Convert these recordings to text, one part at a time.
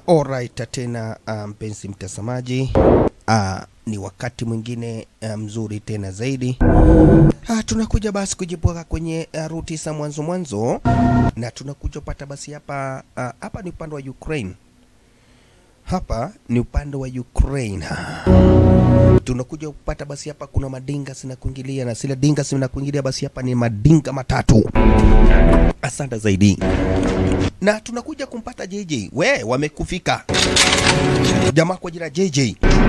Alright, tena uh, mpenzi mtazamaji, uh, ni wakati mwingine uh, mzuri tena zaidi. Uh, tunakuja basi kujipweka kwenye uh, ruti za mwanzo mwanzo, na tunakuja pata basi hapa uh, hapa ni upande wa Ukraine, hapa ni upande wa Ukraine tunakuja kupata basi hapa kuna madinga zinakuingilia na sile dinga zinakuingilia basi hapa ni madinga matatu. Asante zaidi na tunakuja kumpata JJ. We, wamekufika jamaa kwa jina JJ.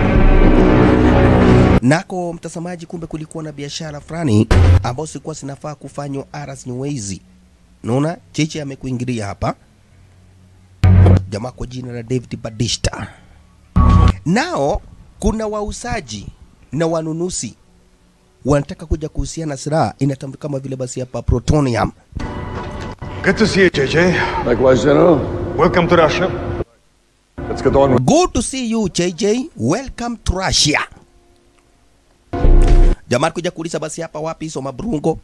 Nako mtazamaji, kumbe kulikuwa na biashara fulani ambazo zilikuwa zinafaa kufanywa Aras Nyewezi. Naona JJ amekuingilia hapa, jamaa kwa jina la David Badista. Nao kuna wauzaji na wanunuzi wanataka kuja kuhusiana na silaha inatambulika kama vile basi hapa plutonium. Good to see you, JJ. Likewise, General. Welcome to Russia. Let's get on with Good to see you JJ. Welcome to Russia. Jamaa kuja kuuliza basi hapa wapi hizo mabrungo.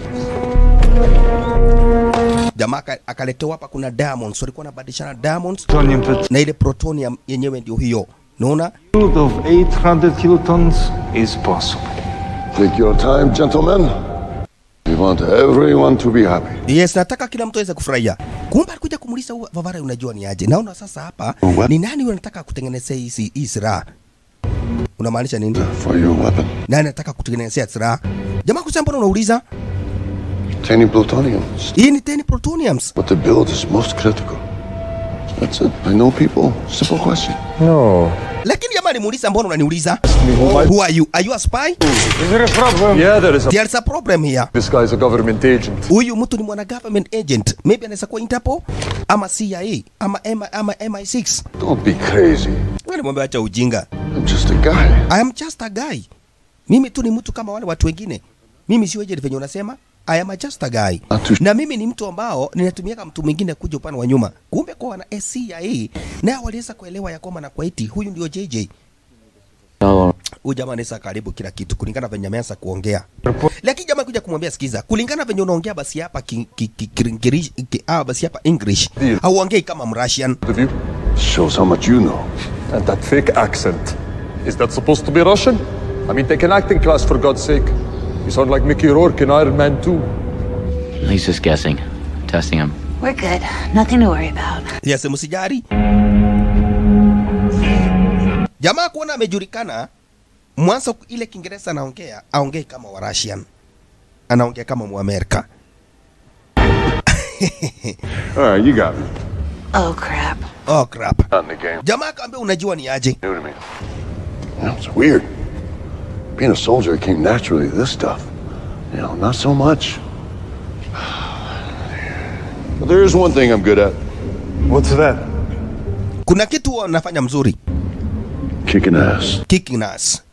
Jamaa aka- akaletewa hapa kuna diamonds, walikuwa wanabadilishana diamonds Plutonium pit. na ile plutonium yenyewe ndio hiyo. Naona Yield of 800 kilotons is possible. Take your time, gentlemen. We want everyone to be happy. Yes, nataka kila mtu aweze kufurahia. Kumbe alikuja kumuuliza huyu Vavara, unajua ni aje? Naona sasa hapa What? ni nani unataka kutengenezea hizi hii silaha? Unamaanisha nini? For your weapon. Nani anataka kutengenezea silaha? Jamaa kusema mbona unauliza? Tiny plutonium. Hii ni 10 plutoniums. What the build is most critical. That's it. I know people. Simple question. No. Lakini jamaa alimuuliza mbona unaniuliza? Who are you? Are you a spy? Is there a problem? Yeah, there is a. There's a problem here. This guy is a government agent. Huyu mtu ni mwana government agent. Maybe anaweza kuwa Interpol ama CIA ama M ama MI6. Don't be crazy. Wewe nimwambia acha ujinga. I'm just a guy. I am just a guy. Mimi tu ni mtu kama wale watu wengine. Mimi sio agent venye unasema. I am a just a guy. Atu- Na mimi ni mtu ambao ninatumia kama mtu mwingine kuja upande wa nyuma. Kumbe kwa wana CIA na waliweza kuelewa ya kwamba na kwa eti huyu ndio JJ. Huyu jamaa anaweza karibu kila kitu kulingana venye ameanza kuongea. Lakini jamaa kuja kumwambia sikiza, kulingana venye unaongea basi hapa ki, ki, ki, ki, ki, ah, basi hapa English. Ndio. Hauongei kama Mrussian. The view. Shows how much you know. And that fake accent. Is that supposed to be Russian? I mean, take an acting class for God's sake. You sound like Mickey Rourke in Iron Man 2. He's just guessing, testing him. We're good. Nothing to worry about. Yes, msijari. Jamaa kuona amejulikana mwanzo ile Kiingereza anaongea aongee kama wa Russian. Anaongea kama Muamerika. All right, you got me. Oh, crap. Oh crap. Not in the game. Jamaa akaambia unajua ni aje? New to me. Yeah, it's weird. Being a soldier came naturally to this stuff. You know, not so much. But there is one thing I'm good at. What's that? Kuna kitu huwa nafanya mzuri. Kicking ass. Kicking ass.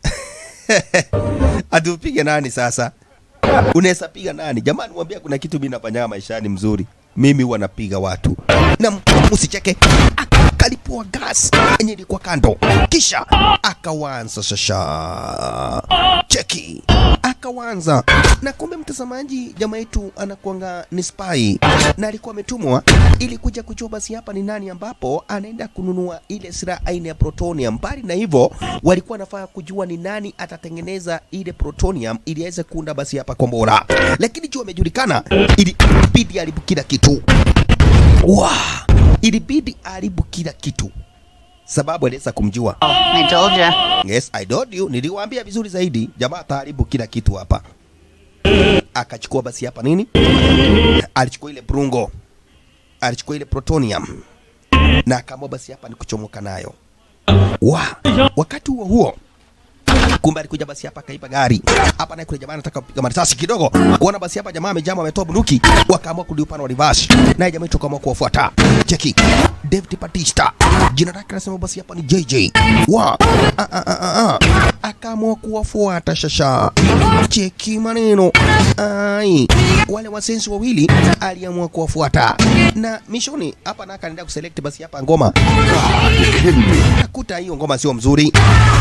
Atupige nani sasa? Unaweza piga nani? Jamani, mwambia kuna kitu mimi nafanya maishani mzuri. Mimi huwa napiga watu. Na msicheke. Akalipua gas yenye ilikuwa kando. Kisha akawanza sasa. Cheki. Akawanza. Na kumbe mtazamaji, jamaa yetu anakuanga ni spy na alikuwa ametumwa ili kuja kujua basi hapa ni nani ambapo anaenda kununua ile silaha aina ya plutonium. Mbali na hivyo, walikuwa wanafaa kujua ni nani atatengeneza ile plutonium ili aweze kuunda basi hapa kombora, lakini juu amejulikana, ilibidi haribu kila kitu wa ilibidi haribu kila kitu sababu aliweza kumjua. I told ya. Yes, I told you, niliwaambia vizuri zaidi. Jamaa ataharibu kila kitu hapa. Akachukua basi hapa nini? Alichukua ile brungo, alichukua ile plutonium na akaamua basi hapa ni kuchomoka nayo. Wa, wakati huo huo kumbe alikuja basi hapa akaiba gari hapa, naye kule jamaa anataka kupiga marisasi kidogo, kuona basi hapa jamaa amejama, ametoa bunduki, wakaamua kurudi upande wa reverse, naye jamaa toka kuwafuata. Cheki David Batista, jina lake anasema basi hapa ni JJ wa a, a, a, a, a. akaamua kuwafuata shasha. Cheki maneno ai, wale wasensi wawili aliamua kuwafuata na mishoni hapa, na akaendelea kuselect basi hapa ngoma, akakuta hiyo ngoma sio mzuri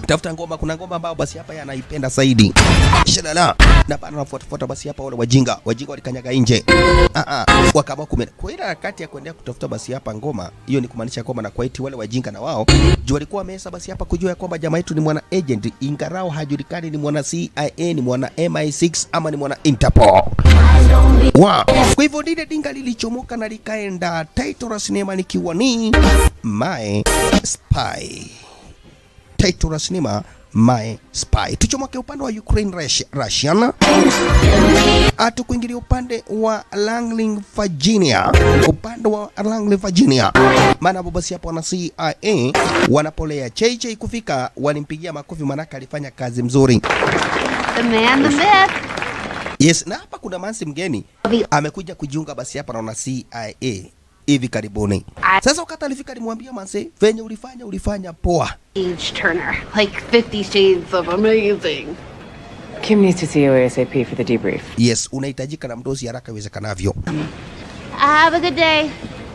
tafuta ngoma kuna ngoma ambayo basi hapa yeye anaipenda zaidi shalala na bana nafuatafuata basi hapa wale wajinga wajinga walikanyaga nje ah ah wakaamua kume kwa ile harakati ya kuendelea kutafuta basi hapa ngoma hiyo ni kumaanisha kwamba na kwaiti wale wajinga na wao juu walikuwa wamesa basi hapa kujua ya kwamba jamaa yetu ni mwana agent ingarao hajulikani ni mwana CIA ni mwana MI6 ama ni mwana Interpol wa kwa hivyo lile dinga lilichomoka na likaenda title la sinema likiwa ni My Spy title la sinema My Spy. Tuchomoke upande wa Ukraine Rush- Russian, atukuingilia upande wa Langley Virginia, upande wa Langley Virginia, maana hapo basi hapo wana CIA wanapolea JJ kufika, walimpigia makofi, manake alifanya kazi mzuri. The man, the myth. Yes, na hapa kuna mansi mgeni amekuja kujiunga basi hapa naona CIA hivi karibuni. Sasa wakati alifika alimwambia manse, venye ulifanya ulifanya poa. Age Turner. Like 50 shades of amazing. Kim needs to see you ASAP for the debrief. Yes, unahitajika na mdozi haraka iwezekanavyo. Have a good day.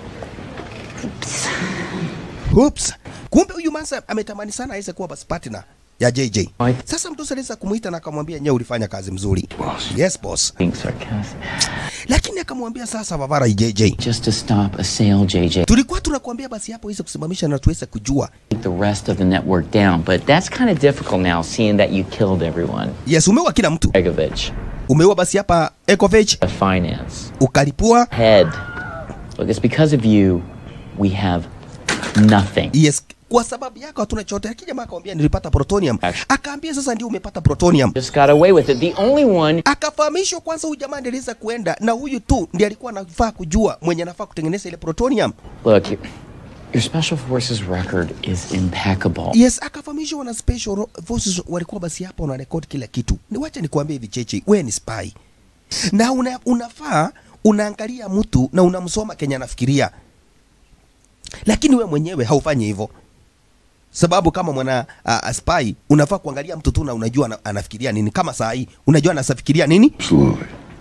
Oops. Kumbe huyu mansa ametamani sana aweze kuwa basi partner ya JJ. Right. Sasa mdozi aliweza kumuita na akamwambia nyewe ulifanya kazi mzuri. Yes boss. Being sarcastic. Lakini akamwambia sasa Vavara JJ. Just to stop a sale, JJ. Tulikuwa tunakuambia basi hapo iweze kusimamisha na tuweze kujua. Take the rest of the network down, but that's kind of difficult now, seeing that you killed everyone. Yes, umeua kila mtu. Begovich, Umeua basi hapa Ekovich, the finance ukalipua. head. Look, it's because of you we have nothing. Yes, kwa sababu yako hatuna chochote. Lakini jamaa akamwambia nilipata plutonium. Akaambia sasa ndio umepata plutonium. Just got away with it. The only one Akafahamishwa kwanza huyu jamaa ndiye aliweza kuenda na huyu tu ndiye alikuwa anafaa kujua mwenye anafaa kutengeneza ile plutonium. Look, your, your special forces record is impeccable. Yes, akafahamishwa wana special ro- forces walikuwa basi hapa wana record kila kitu. Ni wacha nikwambie hivi cheche, wewe ni spy. Na una, unafaa unaangalia mtu na unamsoma Kenya anafikiria. Lakini we mwenyewe haufanyi hivyo. Sababu kama mwana uh, spy unafaa kuangalia mtu tu na unajua ana, anafikiria nini. Kama saa hii unajua anafikiria nini? Absolutely.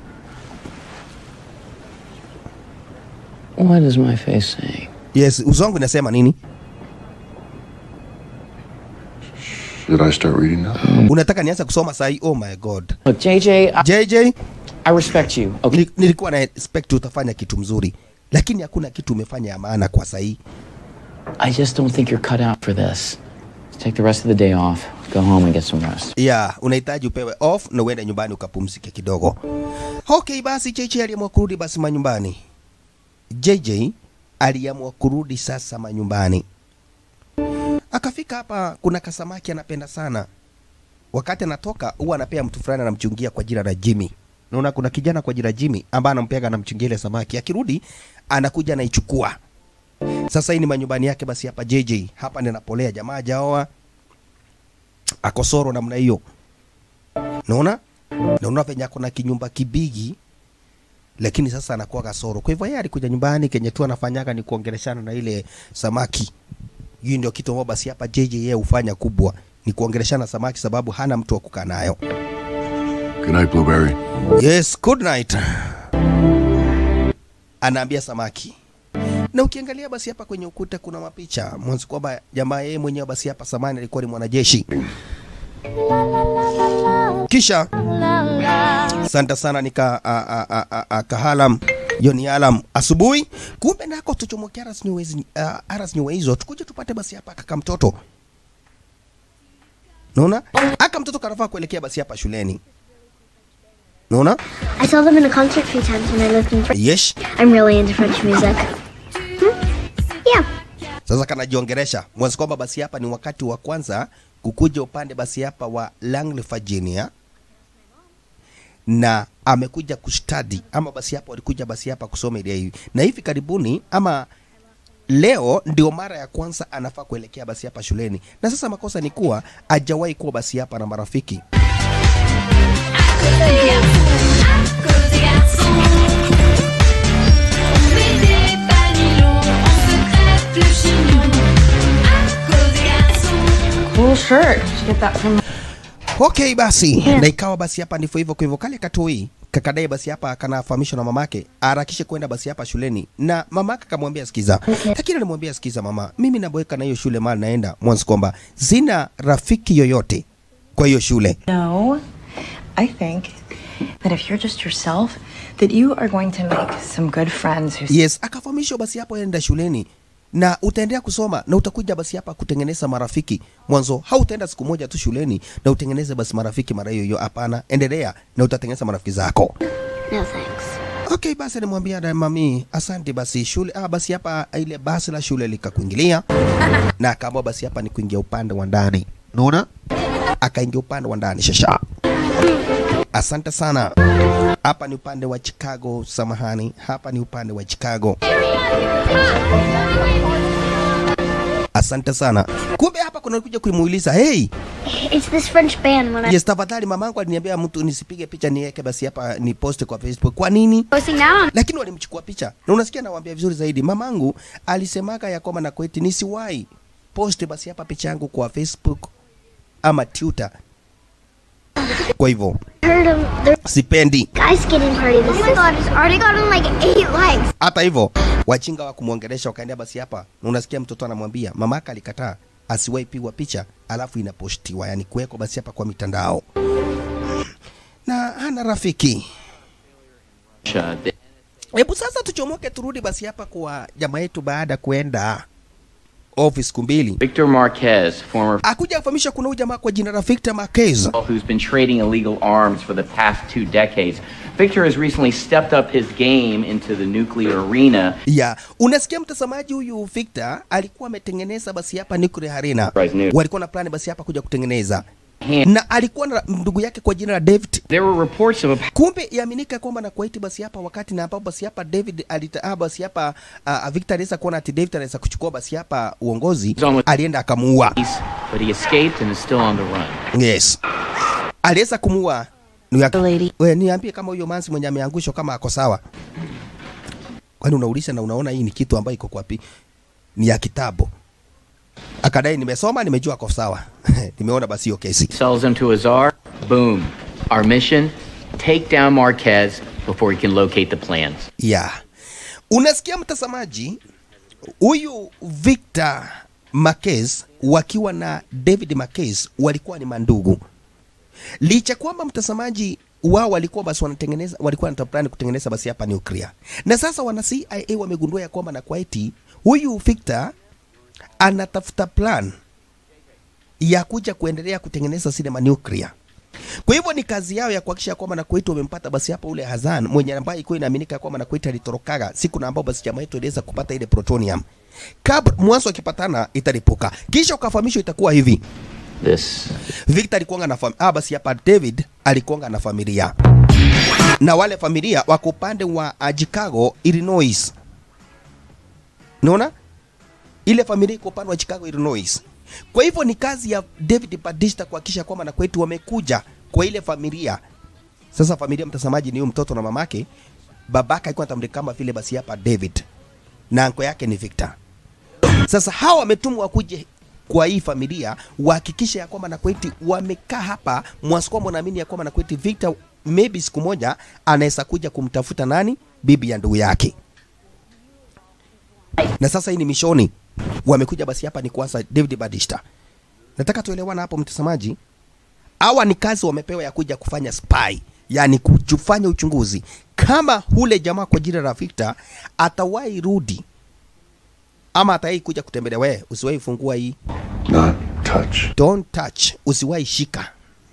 What is my face saying? Yes, uso wangu inasema nini? Should I start reading now? Unataka nianze kusoma saa hii? Oh my god. Look, JJ, I, JJ, I respect you. Okay, nili- nilikuwa na expect utafanya kitu mzuri. Lakini hakuna kitu umefanya ya maana kwa saa hii. I just don't think you're cut out for this. Take the rest of the day off. Go home and get some rest. yeah, unahitaji upewe off na uende nyumbani ukapumzike kidogo. Okay, basi JJ aliamua kurudi basi manyumbani. JJ aliamua kurudi sasa manyumbani. Akafika hapa, kuna kasamaki anapenda sana. Wakati anatoka huwa anapea mtu fulani anamchungia kwa jina la Jimmy. Naona kuna kijana kwa jina Jimmy ambaye anampeaga anamchungia ile samaki. Akirudi anakuja anaichukua. Sasa hii ni manyumbani yake basi hapa JJ. Hapa ninapolea jamaa jaoa akosoro namna hiyo. Naona? Naona venye ako na kinyumba kibigi lakini sasa anakuwa kasoro. Kwa hivyo yeye alikuja nyumbani kenye tu anafanyaga ni kuongeleshana na ile samaki. Hii ndio kitu ambacho basi hapa JJ yeye hufanya kubwa ni kuongeleshana na samaki sababu hana mtu wa kukaa nayo. Good night, Blueberry. Yes, good night. Anaambia samaki. Na ukiangalia basi hapa kwenye ukuta kuna mapicha mwanzo kwamba jamaa yeye mwenyewe basi hapa samani alikuwa ni mwanajeshi. Kisha Asante sana nika a, a, a, a, a, kahalam Yoni alam asubuhi, kumbe nako tuchomoke aras nyewezi uh, aras nyewe hizo tukuje tupate basi hapa kaka mtoto. Naona aka mtoto kanafaa kuelekea basi hapa shuleni. Naona I saw them in a concert a few times when I lived in France. yes. I'm really into French music. Hmm? Yeah. Sasa kanajiongeresha mwanzo kwamba basi hapa ni wakati wa kwanza kukuja upande basi hapa wa Langley, Virginia na amekuja kustadi ama basi hapa walikuja basi hapa kusoma ile hivi, na hivi karibuni ama leo ndio mara ya kwanza anafaa kuelekea basi hapa shuleni, na sasa makosa ni kuwa hajawahi kuwa basi hapa na marafiki. Cool shirt. Did you get that from Okay basi, na ikawa basi hapa ndivyo hivyo. Kwa hivyo kale katoi kakadai basi hapa akanafahamishwa na mamake aharakishe kwenda basi hapa shuleni, na mamake akamwambia sikiza, lakini alimwambia sikiza, mama, mimi naboeka na hiyo shule mahali naenda mwanzo kwamba sina rafiki yoyote kwa hiyo shule. No, I think that if you're just yourself, that you are going to make some good friends who Yes, akafahamishwa basi hapo enda shuleni na utaendelea kusoma na utakuja basi hapa kutengeneza marafiki. Mwanzo hautaenda siku moja tu shuleni na utengeneze basi marafiki mara hiyo hiyo. Hapana, endelea na utatengeneza marafiki zako. No thanks. Okay, basi alimwambia da mami, asante basi shule. Ah, basi hapa ile basi la shule likakuingilia na akaamua basi hapa ni kuingia upande wa ndani. Unaona? Akaingia upande wa ndani shasha. Asante sana. Hapa ni upande wa Chicago, samahani. Hapa ni upande wa Chicago. Asante sana. Kumbe hapa kuna kuja kumuuliza, hey, It's this French band when I yes, tafadhali mamangu aliniambia mtu nisipige picha niweke basi hapa ni post kwa Facebook. Kwa nini? posting now. lakini walimchukua picha na unasikia nawaambia vizuri zaidi mamangu alisemaga ya kwamba na kweti nisiwahi post basi hapa picha yangu kwa facebook ama twitter kwa hivyo Heard of the sipendi ice skating party. This oh my god, it's already gotten like eight likes. hata hivyo wachinga wa kumwongelesha wakaendea basi hapa na unasikia mtoto anamwambia mamaka alikataa asiwahi pigwa picha alafu inapostiwa yani kuwekwa basi hapa kwa mitandao na hana rafiki Hebu sasa tuchomoke turudi basi hapa kwa jamaa yetu baada ya kuenda office siku mbili. Victor Marquez, former Akuja kufahamisha kuna huyu jamaa kwa jina la Victor Marquez. who's been trading illegal arms for the past two decades. Victor has recently stepped up his game into the nuclear arena. Ya, unasikia mtazamaji, huyu Victor alikuwa ametengeneza basi hapa nuclear arena. Right, new. Walikuwa na plani basi hapa kuja kutengeneza. Na alikuwa na ndugu yake kwa jina la David. There were reports of a Kumbe yaminika kwamba na Kuwait basi hapa wakati na ambapo basi hapa David alita ah, basi hapa uh, Victor aliweza kuona ati David anaweza kuchukua basi hapa uongozi, alienda akamuua. but he escaped and is still on the run. Yes. Aliweza kumuua ndugu yake. Wewe niambie kama huyo manzi mwenye ameangushwa kama ako sawa. Kwani unauliza na unaona hii ni kitu ambayo iko kwapi? Ni ya kitabu. Akadai nimesoma, nimejua ako sawa. Nimeona basi hiyo kesi. Sells him to Azar. Boom. Our mission: take down Marquez before he can locate the plans. Yeah. Unasikia mtazamaji, huyu Victor Marquez wakiwa na David Marquez walikuwa ni mandugu. Licha kwamba mtazamaji wao walikuwa basi wanatengeneza walikuwa na plan kutengeneza basi hapa nuclear. Na sasa wana CIA wamegundua ya kwamba na Kuwait huyu Victor anatafuta plan ya kuja kuendelea kutengeneza sinema nuclear. Kwa hivyo ni kazi yao ya kuhakikisha kwamba na Kuwait wamempata basi hapa ule Hazan mwenye ambaye ilikuwa inaaminika kwamba na Kuwait alitorokaga siku na ambao basi jamaa yetu iliweza kupata ile plutonium. Kabla mwanzo akipatana italipuka. Kisha ukafahamishwa itakuwa hivi. This Victor alikuanga na familia. Ah, basi hapa David alikuanga na familia. Na wale familia wako upande wa uh, Chicago, Illinois. Unaona? Ile familia iko upande wa Chicago, Illinois. Kwa hivyo ni kazi ya David Batista kuhakikisha kwamba na kwetu wamekuja kwa ile familia. Sasa familia, mtazamaji, ni huyu mtoto na mamake. Babaka alikuwa anatambulika kama vile basi hapa David na anko yake ni Victor. Sasa hawa wametumwa wakuje kwa hii familia wahakikishe ya kwamba Nakweti wamekaa hapa Mwaskwamo, naamini ya kwamba Nakweti Victor maybe siku moja anaweza kuja kumtafuta nani, bibi ya ndugu yake. Na sasa hii ni mishoni, wamekuja basi hapa ni kuanza David Badista. Nataka tuelewana hapo mtazamaji, hawa ni kazi wamepewa ya kuja kufanya spy, yani kufanya uchunguzi kama hule jamaa kwa jina la Victor atawahi rudi ama atawahi kuja kutembelea. We usiwahi fungua hii, Not touch. don't touch, usiwahi shika.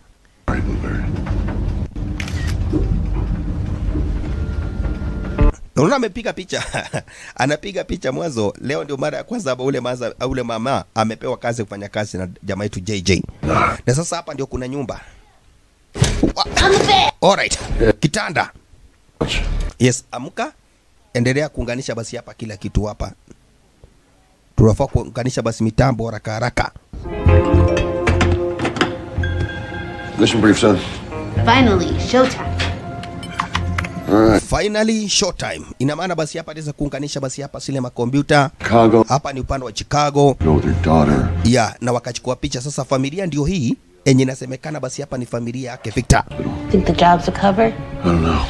Unaona amepiga picha anapiga picha mwanzo. Leo ndio mara ya kwanza hapa ule maza, ule mama amepewa kazi ya kufanya kazi na jamaa yetu JJ, na sasa hapa ndio kuna nyumba Alright. Kitanda. Yes, amka. Endelea kuunganisha basi hapa kila kitu hapa. Tunafaa kuunganisha basi mitambo haraka haraka. Mission brief, son. Finally, showtime. Finally showtime. Ina maana basi hapa ataweza kuunganisha basi hapa zile makompyuta. Chicago. Hapa ni upande wa Chicago. Go with her daughter. Yeah, na wakachukua picha. Sasa familia ndio hii enye inasemekana basi hapa ni familia yake Victor. Think the job's a cover? I don't know.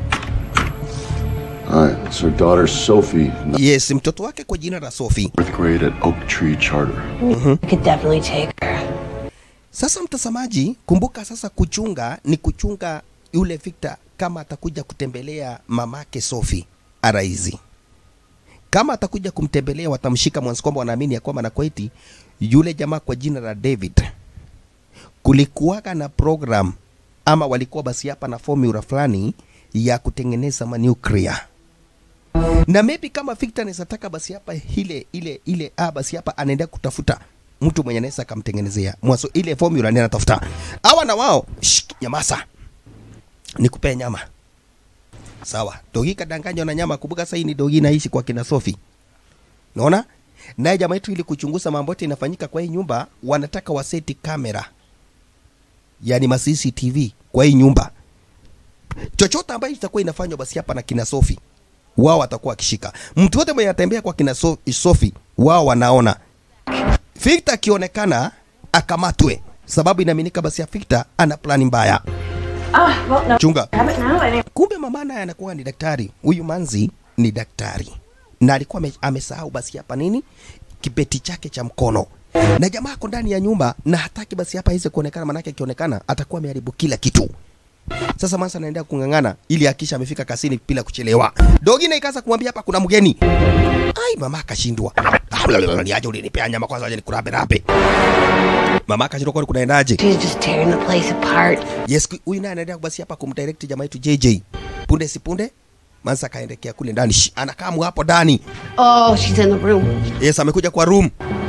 All right, it's her daughter Sophie, Yes, mtoto wake kwa jina la Sophie. fourth grade at Oak Tree Charter. You could definitely take her. Sasa mtazamaji, kumbuka sasa kuchunga ni kuchunga yule Victor kama atakuja kutembelea mamake Sophie araizi. Kama atakuja kumtembelea watamshika mwanzo kwamba wanaamini ya kwamba Nakweti yule jamaa kwa jina la David kulikuwaga na program ama walikuwa basi hapa na formula fulani ya kutengeneza manuclear na maybe kama Victor anaweza taka basi hapa ile ile ile ah, basi hapa anaenda kutafuta mtu mwenye anaweza akamtengenezea mwanzo ile formula ni anatafuta hawa na wao shh, nyamasa nikupee nyama sawa dogi kadanganywa na nyama kumbuka sasa hii ni dogi naishi kwa kina Sophie naona naye jamaa yetu ili kuchunguza mambo yote inafanyika kwa hii nyumba wanataka waseti kamera yani ma CCTV kwa hii nyumba chochote ambayo itakuwa inafanywa basi hapa na kina Sophie wao watakuwa wakishika mtu wote mwenye anatembea kwa kina so, Sophie wao wanaona Victor akionekana akamatwe sababu inaaminika basi ya Victor ana plani mbaya Ah, well, no. chunga Have it now. Anyway. kumbe mama naye anakuwa ni daktari huyu manzi ni daktari na alikuwa ame- amesahau basi hapa nini kibeti chake cha mkono na jamaa ako ndani ya nyumba na hataki basi hapa iweze kuonekana manake akionekana atakuwa ameharibu kila kitu sasa Mansa anaendelea kung'ang'ana ili akisha amefika kasini bila kuchelewa. Dogi na ikaanza kumwambia hapa kuna mgeni. Ai, mama akashindwa. Niaje ulinipea nyama kwanza aje nikurabe rabe. Mama akashindwa kwani kunaendaje? She's just tearing the place apart. Yes, ku- huyu naye anaendelea basi hapa kumdirect jamaa yetu JJ. Punde si punde Mansa akaendekea kule ndani. Shi, Anakaa mu hapo ndani. Oh, she's in the room. Yes, amekuja kwa room.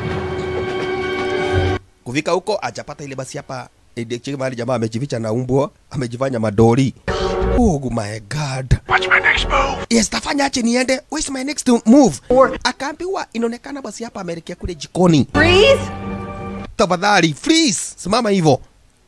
Kufika huko ajapata ile basi hapa eh, cheki mahali jamaa amejificha na umbwa, amejifanya madori. Oh my god. What's my next move? Yes, tafanya ache niende. Where's my next move? Akaambiwa inaonekana basi hapa ameelekea kule jikoni. Freeze? Tafadhali, please, simama hivyo.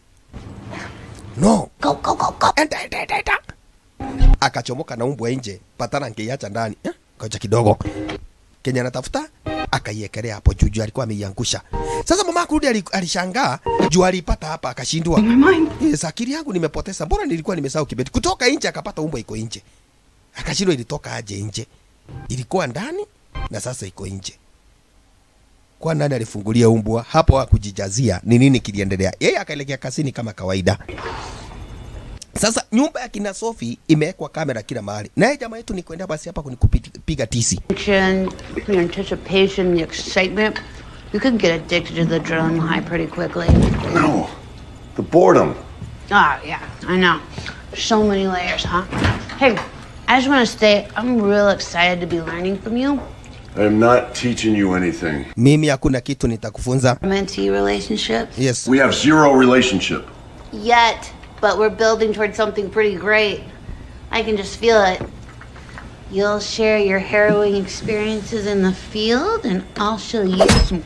No. Go, go, go, go. Enda, enda, enda, enda. Akachomoka na umbwa nje, patana angeiacha ndani. Eh, Ngoja kidogo. Kenya anatafuta akaiekelea hapo juu juu, alikuwa ameiangusha. Sasa mama kurudi ali- alishangaa juu alipata hapa akashindwa. Yes, akili yangu nimepoteza. Mbona nilikuwa nimesahau kibeti? Kutoka nje akapata umbwa iko nje. Akashindwa ilitoka aje nje. Ilikuwa ndani na sasa iko nje. Kwa nani alifungulia umbwa hapo hakujijazia ni nini kiliendelea? Yeye akaelekea kasini kama kawaida. Sasa nyumba ya kina Sofi imewekwa kamera kila mahali, naye jamaa yetu ni kwenda basi hapa kunikupiga tisi. Tension, your anticipation, the excitement. You can get addicted to the adrenaline high pretty quickly. No. The boredom. Oh, yeah, I know. So many layers, huh? Hey, I just want to say I'm real excited to be learning from you. I am not teaching you anything. Mimi hakuna kitu nitakufunza. Mentee relationships. Yes. We have zero relationship. Yet, but we're building towards something pretty great. I can just feel it. You'll share your harrowing experiences in the field, and I'll show you some.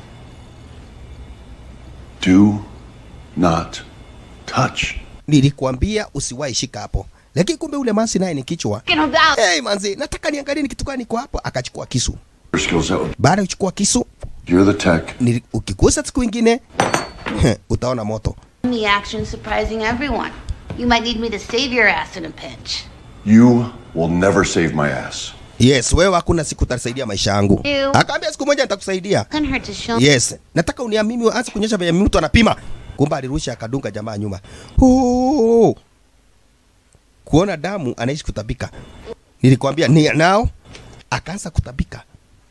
Do not touch. Nilikuambia usiwahi shika hapo, lakini kumbe ule mansi naye ni kichwa. Talking about. Hey manzi, nataka niangalie ni kitu gani niko hapo. Akachukua kisu. Your skills out. Baada ya kuchukua kisu, You're the tech. nili- ukigusa siku ingine utaona moto. The action surprising everyone. You might need me to save your ass in a pinch. You will never save my ass. Yes, wewe hakuna siku utasaidia maisha yangu. Ew. Akaambia siku moja nitakusaidia. Couldn't hurt to show. Yes, nataka uniamini, anze kuonyesha venye mtu anapima. Kumbe alirusha akadunga jamaa nyuma. Huu. Kuona damu anaishi kutabika. Nilikwambia ni nao akaanza kutabika.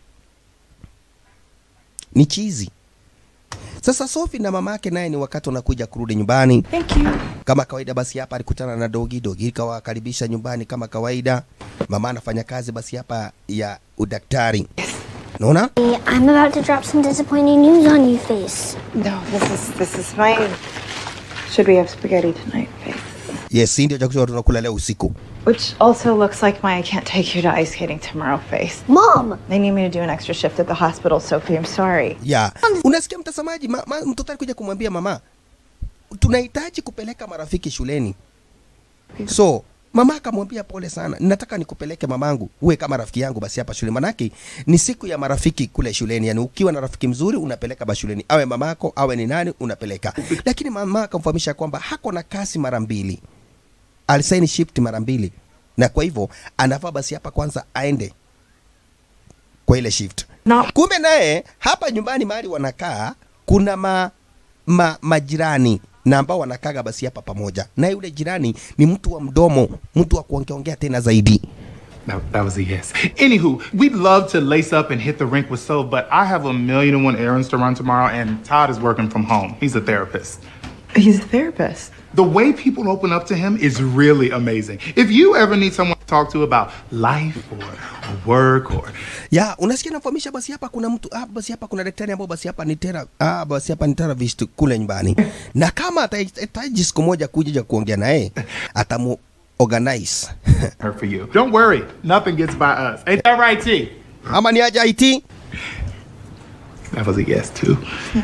Ni chizi. Sasa Sofi na mama yake naye ni wakati wanakuja kurudi nyumbani. Thank you. Kama kawaida basi hapa alikutana na Dogi, Dogi kawakaribisha nyumbani kama kawaida. Mama anafanya kazi basi hapa ya udaktari. Naona? I'm about to drop some disappointing news on you, face. No, this is this is my. Should we have spaghetti tonight, face? Yes, hii ndio chakula tunakula leo usiku. Which also looks like my I can't take you to ice skating tomorrow, face. Mom! They need me to do an extra shift at the hospital, Sophie. I'm sorry. ya unasikia mtazamaji ma, ma, mtoto alikuja kumwambia mama tunahitaji kupeleka marafiki shuleni so mama akamwambia pole sana nataka nikupeleke mamangu uwe kama rafiki yangu basi hapa shule manake ni siku ya marafiki kule shuleni yani ukiwa na rafiki mzuri unapeleka ba shuleni awe mamako awe ni nani unapeleka lakini mama akamfahamisha kwamba hako na kasi mara mbili alisaini shift mara mbili na kwa hivyo anafaa basi hapa kwanza aende kwa ile shift kumbe naye hapa nyumbani mahali wanakaa kuna ma, ma, majirani na ambao wanakaga basi hapa pamoja na yule jirani ni mtu wa mdomo mtu wa kuongeongea tena zaidi That, that was a yes. Anywho, we'd love to lace up and hit the rink with Soph, but I have a million and one errands to run tomorrow, and Todd is working from home. He's a therapist. He's a therapist. The way people open up to him is really amazing. If you ever need someone to talk to about life or, or work or ya unasikia nafahamisha basi hapa kuna mtu ah, basi hapa kuna daktari ambao basi hapa ni tera ah, basi hapa ni therapist kule nyumbani na kama atahitaji siku moja kuja kuongea naye atamu organize her for you. Don't worry, nothing gets by us. Ain't that right, T? ama ni aje IT That was a yes too.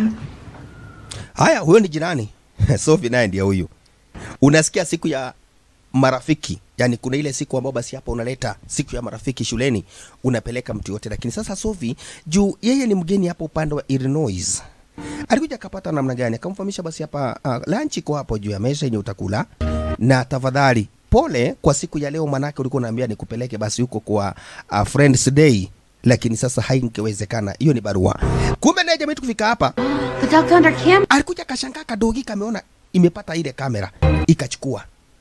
haya huyo ni jirani Sophie naye ndiye huyu unasikia siku ya marafiki yani kuna ile siku ambao basi hapa unaleta siku ya marafiki shuleni unapeleka mtu yote lakini sasa Sophie juu yeye ni mgeni hapa upande wa Illinois alikuja akapata namna gani akamfahamisha basi hapa uh, lunch iko hapo juu ya meza yenye utakula na tafadhali pole kwa siku ya leo manake ulikuwa unaambia nikupeleke basi huko kwa uh, friends day lakini sasa haingewezekana hiyo ni barua kumbe naye jamii kufika hapa The doctor under cam. alikuja kashangaa kadogi kameona imepata ile kamera ikachukua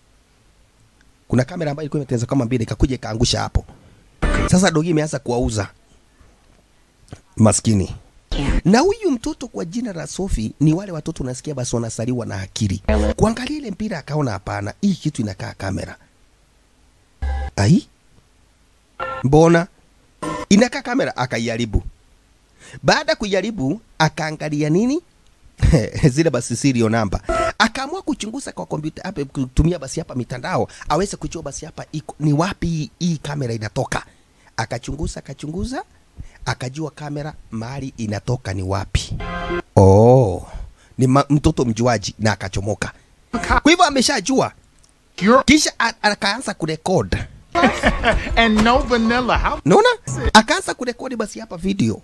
kuna kamera ambayo ilikuwa imetengenezwa kama mbili ikakuja ikaangusha hapo sasa dogi imeanza kuwauza maskini na huyu mtoto kwa jina la Sofi ni wale watoto unasikia basi wanasaliwa na akili. Kuangalia ile mpira akaona hapana, hii kitu inakaa kamera. Ai, mbona inakaa kamera? Akaijaribu. Baada ya kuijaribu, akaangalia nini zile basi serial namba, akaamua kuchunguza kwa kompyuta hapa, kutumia basi hapa mitandao aweze kujua basi hapa iko ni wapi hii- hii kamera inatoka. Akachunguza akachunguza, akajua kamera mahali inatoka ni wapi. Oh, ni ma, mtoto mjuaji na akachomoka. Kwa hivyo ameshajua, kisha a- akaanza kurekod and no vanilla. How? naona akaanza kurekodi basi hapa video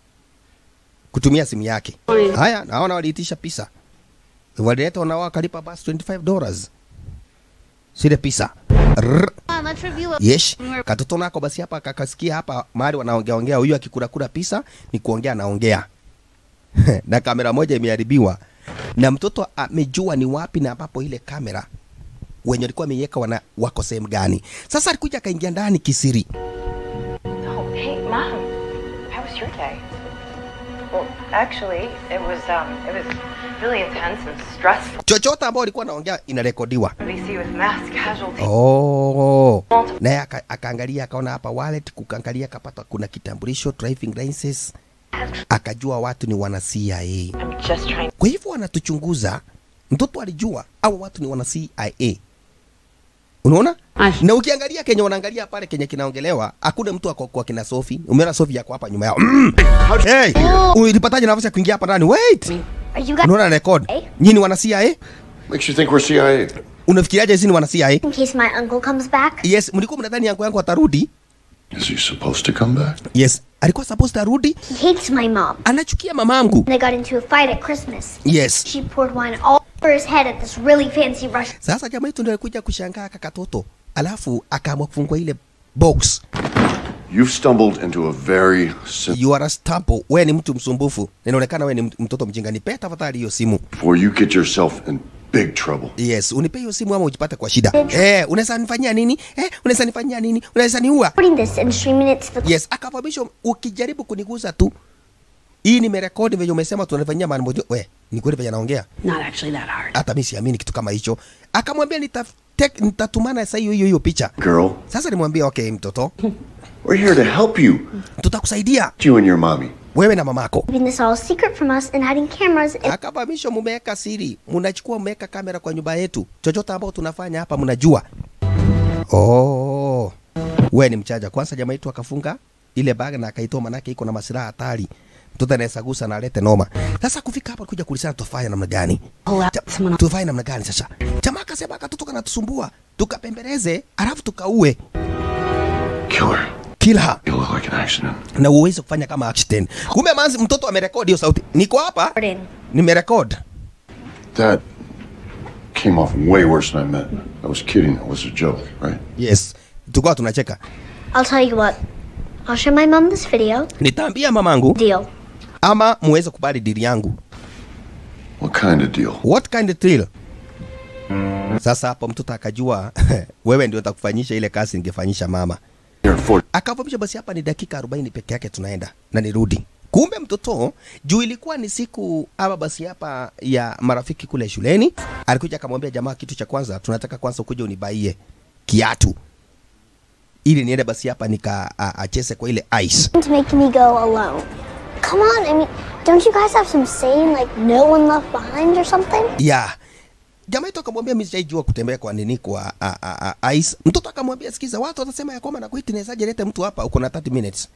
kutumia simu yake. Haya, naona waliitisha pisa, walileta wanao wakalipa basi 25 dollars sile pisa Rrr. Come on, let's review what Yes, we were- katoto nako basi hapa kakasikia hapa mahali wanaongea ongea, huyu akikurakura pisa ni kuongea anaongea na kamera moja imeharibiwa, na mtoto amejua ni wapi na ambapo ile kamera wenye walikuwa wameiweka wana wako sehemu gani. Sasa alikuja akaingia ndani kisiri. Oh, hey, Mom. How was your day? Well, actually, it was um, it was really intense and stressful. Chochote ambao alikuwa anaongea inarekodiwa. BC with mass casualties. Oh. Naye aka- akaangalia akaona hapa wallet, kukaangalia akapata kuna kitambulisho, driving license, akajua watu ni wana CIA. I'm just trying. Kwa hivyo wanatuchunguza. Mtoto alijua au watu ni wana CIA. Unaona? Na ukiangalia Kenya wanaangalia pale Kenya kinaongelewa, hakuna mtu ako kwa kina Sofi. Umeona Sofi yako hapa nyuma yao. Mm. Hey, ulipataje nafasi ya kuingia hapa ndani? Wait. Are you guys Unaona record? Nyinyi wana CIA? Makes you think we're CIA. Unafikiriaje sisi ni wana CIA? in case my uncle comes back? Yes, mlikuwa mnadhani yangu yangu atarudi? Is he supposed to come back? Yes, alikuwa supposed arudi. He hates my mom. Anachukia mamangu. They got into a fight at Christmas. Yes. She poured wine all over his head at this really fancy Russian. Sasa jamaa yetu ndio alikuja kushangaa kakatoto, alafu akaamua kufungua ile box. You've stumbled into a very simple. You are a stampo. Wewe ni mtu msumbufu. Inaonekana wewe ni mt- mtoto mjinga. Nipe tafadhali hiyo simu. Before you get yourself in big trouble. Yes, unipe hiyo simu ama ujipate kwa shida. Eh, unaweza nifanyia nini? Eh, unaweza nifanyia nini? Unaweza niua? Recording this and streaming it to the Yes, akafahamisha ukijaribu kuniguza tu. Hii nimerekodi venye umesema tunafanyia mambo. We, ni kweli venye naongea? Not actually that hard. Hata mimi siamini kitu kama hicho. Akamwambia nita nitatumana saa hiyo hiyo hiyo picha. Girl, Sasa nimwambia okay, mtoto, we're here to help you. tutakusaidia You and your mommy. wewe na mamako. keeping this all secret from us and hiding cameras and Akafahamisha mumeweka siri, mnachukua mmeweka kamera kwa nyumba yetu, chochote ambao tunafanya hapa mnajua. Oh, wewe ni mchaja. Kwanza jamaa yetu akafunga ile bag na akaitoa, manake iko na masilaha hatari, mtoto anaweza gusa na alete noma. Sasa kufika hapa kuja kulisana, tufanye namna gani? Ja- Tufanye namna gani sasa? Jamaa akasema katoto kanatusumbua, tukapembeleze alafu tukaue Killer. kila You look like an accident. na uweze kufanya kama accident kumbe manzi mtoto amerekodi hiyo sauti niko hapa nimerekod That came off way worse than I meant. I was kidding. It was a joke, right? yes tukawa tunacheka I'll tell you what. I'll show my mom this video. nitaambia mamangu Deal. ama muweze kubali dili yangu What kind of deal? what kind of thrill sasa hapo mtoto akajua wewe ndio utakufanyisha ile kazi ningefanyisha mama akavamisha basi hapa ni dakika 40 peke yake tunaenda na nirudi kumbe mtoto juu ilikuwa ni siku ama basi hapa ya marafiki kule shuleni alikuja akamwambia jamaa kitu cha kwanza tunataka kwanza ukuja unibaie kiatu ili niende basi hapa nika a- acheze kwa ile ice To make me go alone. Come on, I mean, don't you guys have some saying like no one left behind or something? yeah jamaa yetu akamwambia mimi sijaijua kutembea kwa nini kwa a, a, a, ice mtoto akamwambia sikiza watu watasema ya kwamba nakuiti nawezaje lete mtu hapa uko na 30 minutes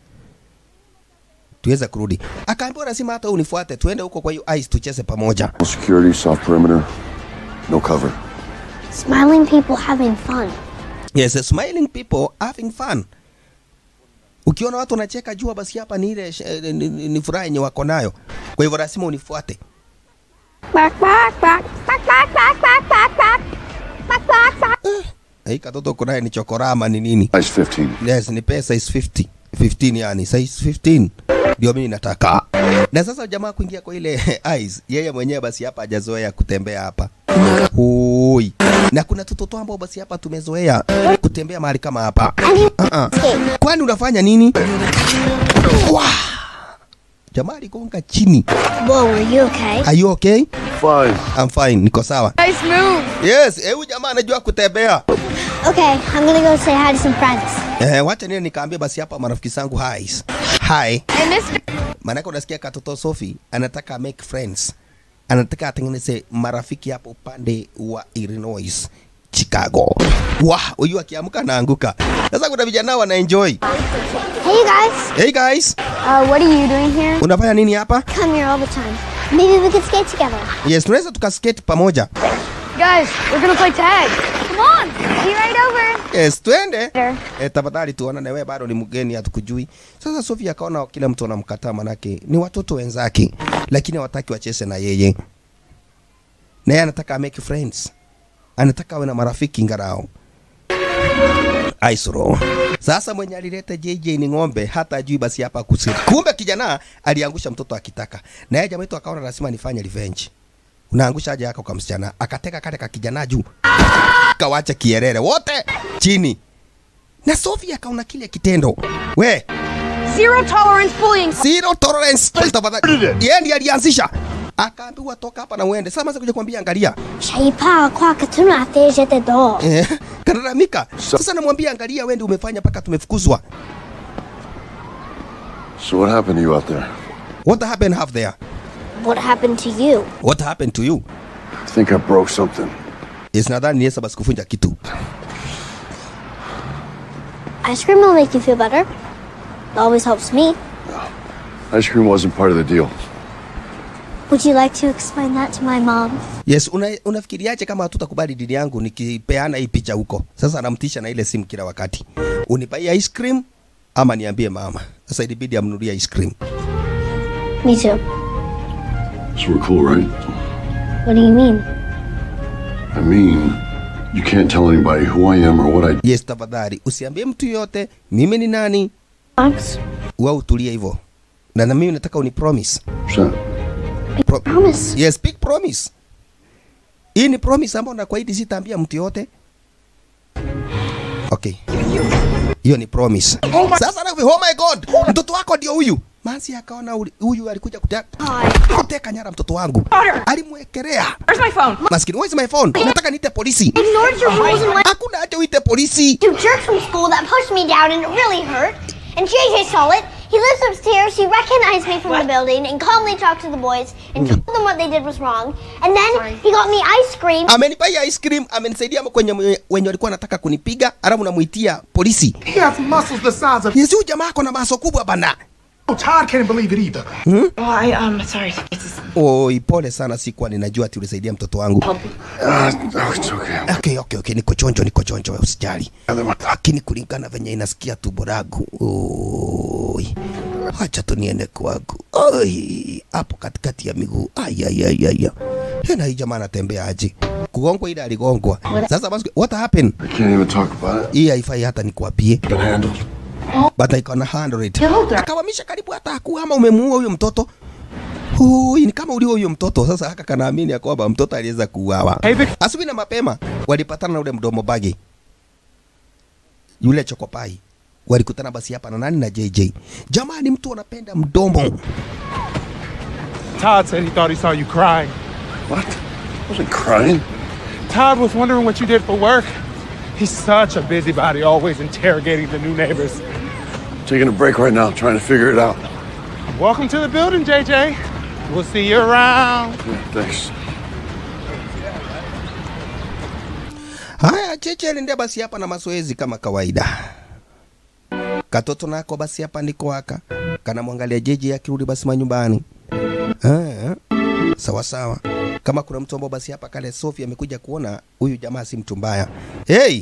tuweze kurudi akaambiwa lazima hata unifuate tuende huko kwa hiyo ice tucheze pamoja No security, soft perimeter, no cover. Smiling people having fun. yes smiling people having fun ukiona watu wanacheka jua basi hapa ni ile eh, ni, ni, ni furaha yenye wako nayo kwa hivyo lazima unifuate Bark, bark, bark, bark, bark, bark, bark, bark, bark, bark, bark, bark. hii katoto kunaye ni chokorama ni nini Size 15. yes ni pesa is 50 15 yani size 15 ndio mimi nataka na sasa jamaa kuingia kwa ile eyes yeye mwenyewe basi hapa hajazoea kutembea hapa Hui. na kuna tutoto ambao basi hapa tumezoea kutembea mahali kama hapa uh-uh. kwani unafanya nini Wah! jamaa aligonga chini Whoa, are you okay? are you okay Fine. I'm fine niko sawa Nice move. yes eh, huyu jamaa anajua kutembea Okay, I'm gonna go say hi to some friends. Eh, wacha nini nikaambia basi hapa marafiki zangu hi. Hi. Hey, mister. Maanake unasikia katoto Sophie anataka make friends. Anataka atengeneze marafiki hapo upande wa Illinois, Chicago. Wah, huyu akiamka anaanguka. Sasa kuna vijana wana enjoy. Hey, you guys. Hey guys, Uh, what are you doing here? unafanya nini hapa? Come here all the time. Maybe we could skate together. Yes, tunaweza tukaskate pamoja. Guys, we're gonna play tag. Come on, be right over. Yes, twende. Sure. Eh, tafadhali tuonane, wewe bado ni mgeni, hatukujui. Sasa Sophie akaona kila mtu anamkataa, manake ni watoto wenzake, lakini hawataki wacheze na yeye, na yeye anataka make friends, anataka awe na marafiki ngarao. Aisro. Sasa mwenye alileta JJ ni ng'ombe, hata ajui basi hapa kusiri. Kumbe kijana aliangusha mtoto akitaka, na yeye jamaa wetu akaona lazima nifanye revenge. Unaangusha aje yako kwa msichana, akateka kale ka kijana juu, kawacha kierere wote chini, na Sophie akaona kile kitendo, we Zero tolerance bullying. zero tolerance, tafadhali. Yeye ndiye alianzisha, akaambiwa toka hapa na uende. Sasa mwanzo kuja kuambia angalia, Shaipa kwa katuna ateje te do. eh, kalalamika. Sasa namwambia angalia, wewe ndio umefanya mpaka tumefukuzwa. So what happened to you out there? What happened half there? What happened to you? What happened to you? I think I broke something. Yes, nadhani Yesu basi kufunja kitu. Ice cream will make you feel better. It always helps me. Ice cream wasn't part of the deal. Would you like to explain that to my mom? Yes, una, unafikiriaje kama hatutakubali dini yangu nikipeana hii picha huko? Sasa anamtisha na ile simu kila wakati. Unipaie ice cream ama niambie mama. Sasa ilibidi amnunulie ice cream. Me too. So we're cool, right? What do you mean? I mean, you can't tell anybody who I am or what I Yes, tafadhali usiambie mtu yote mimi ni nani. Thanks. Wewe utulie hivyo. Na na mimi nataka uni promise. Sure. Pro promise. Yes, big promise. Hii ni promise ambayo nakuahidi sitaambia mtu yote. Okay. Hiyo ni promise. Sasa na oh my god, mtoto wako ndio huyu. Mansi akaona uli- huyu alikuja kuteka kuteka nyara mtoto wangu. Alimwekelea. Where's my phone? Maskini, where's my phone? Nataka niite polisi. Ignored your rules and went Hakuna haja uite polisi. to jerks from school that pushed me down and it really hurt. And JJ saw it. He lives upstairs. He recognized me from the building and calmly talked to the boys and told them what they did was wrong. And then he got me ice cream. Amenipa hii ice cream, amenisaidia kwenye mwe- wenye walikuwa wanataka kunipiga, alafu namuitia polisi. He has muscles the size of Yesu huyu jamaa ako na maso kubwa bana. Oh, Todd can't believe it either. Hmm? Oh, I um sorry. It's Oi, pole sana, sikuwa ninajua ati ulisaidia mtoto wangu. Uh, no, it's okay. Okay, okay, okay, niko chonjo, niko chonjo, wewe usijali. Lakini kulingana venye inasikia tumbo langu. Oi. Acha tu niende kwangu. Oi, hapo katikati ya miguu. Ai ai ai ai. ai. Tena hii jamaa anatembea aje? Kugongwa ile aligongwa. Sasa basi what happened? I can't even talk about it. Hii haifai hata nikwambie. Been handled. But I can handle it. Killed her. Akawamisha karibu hata hakuwa ama umemuua huyo mtoto. Hui, ni kama ulio huyo mtoto. Sasa haka kanaamini ya kwamba mtoto aliweza kuuawa. Asubuhi na mapema walipatana na ule mdomo bagi, yule chokopai, walikutana basi hapa na nani na JJ. Jamani, mtu anapenda mdomo. Todd said he thought he saw you crying. What? I wasn't crying. Todd was wondering what you did for work. He's such a busybody, always interrogating the new neighbors. Taking a break right now, trying to figure it out. Welcome to the building, JJ. We'll see you around. Yeah, thanks. Haya, Cheche aliendea basi hapa na mazoezi kama kawaida. Katoto nako basi hapa ndiko haka kanamwangalia JJ akirudi basi manyumbani. Ah, sawa sawa. Kama kuna mtu ambao basi hapa kale Sophie amekuja kuona huyu jamaa si mtu mbaya. Hey,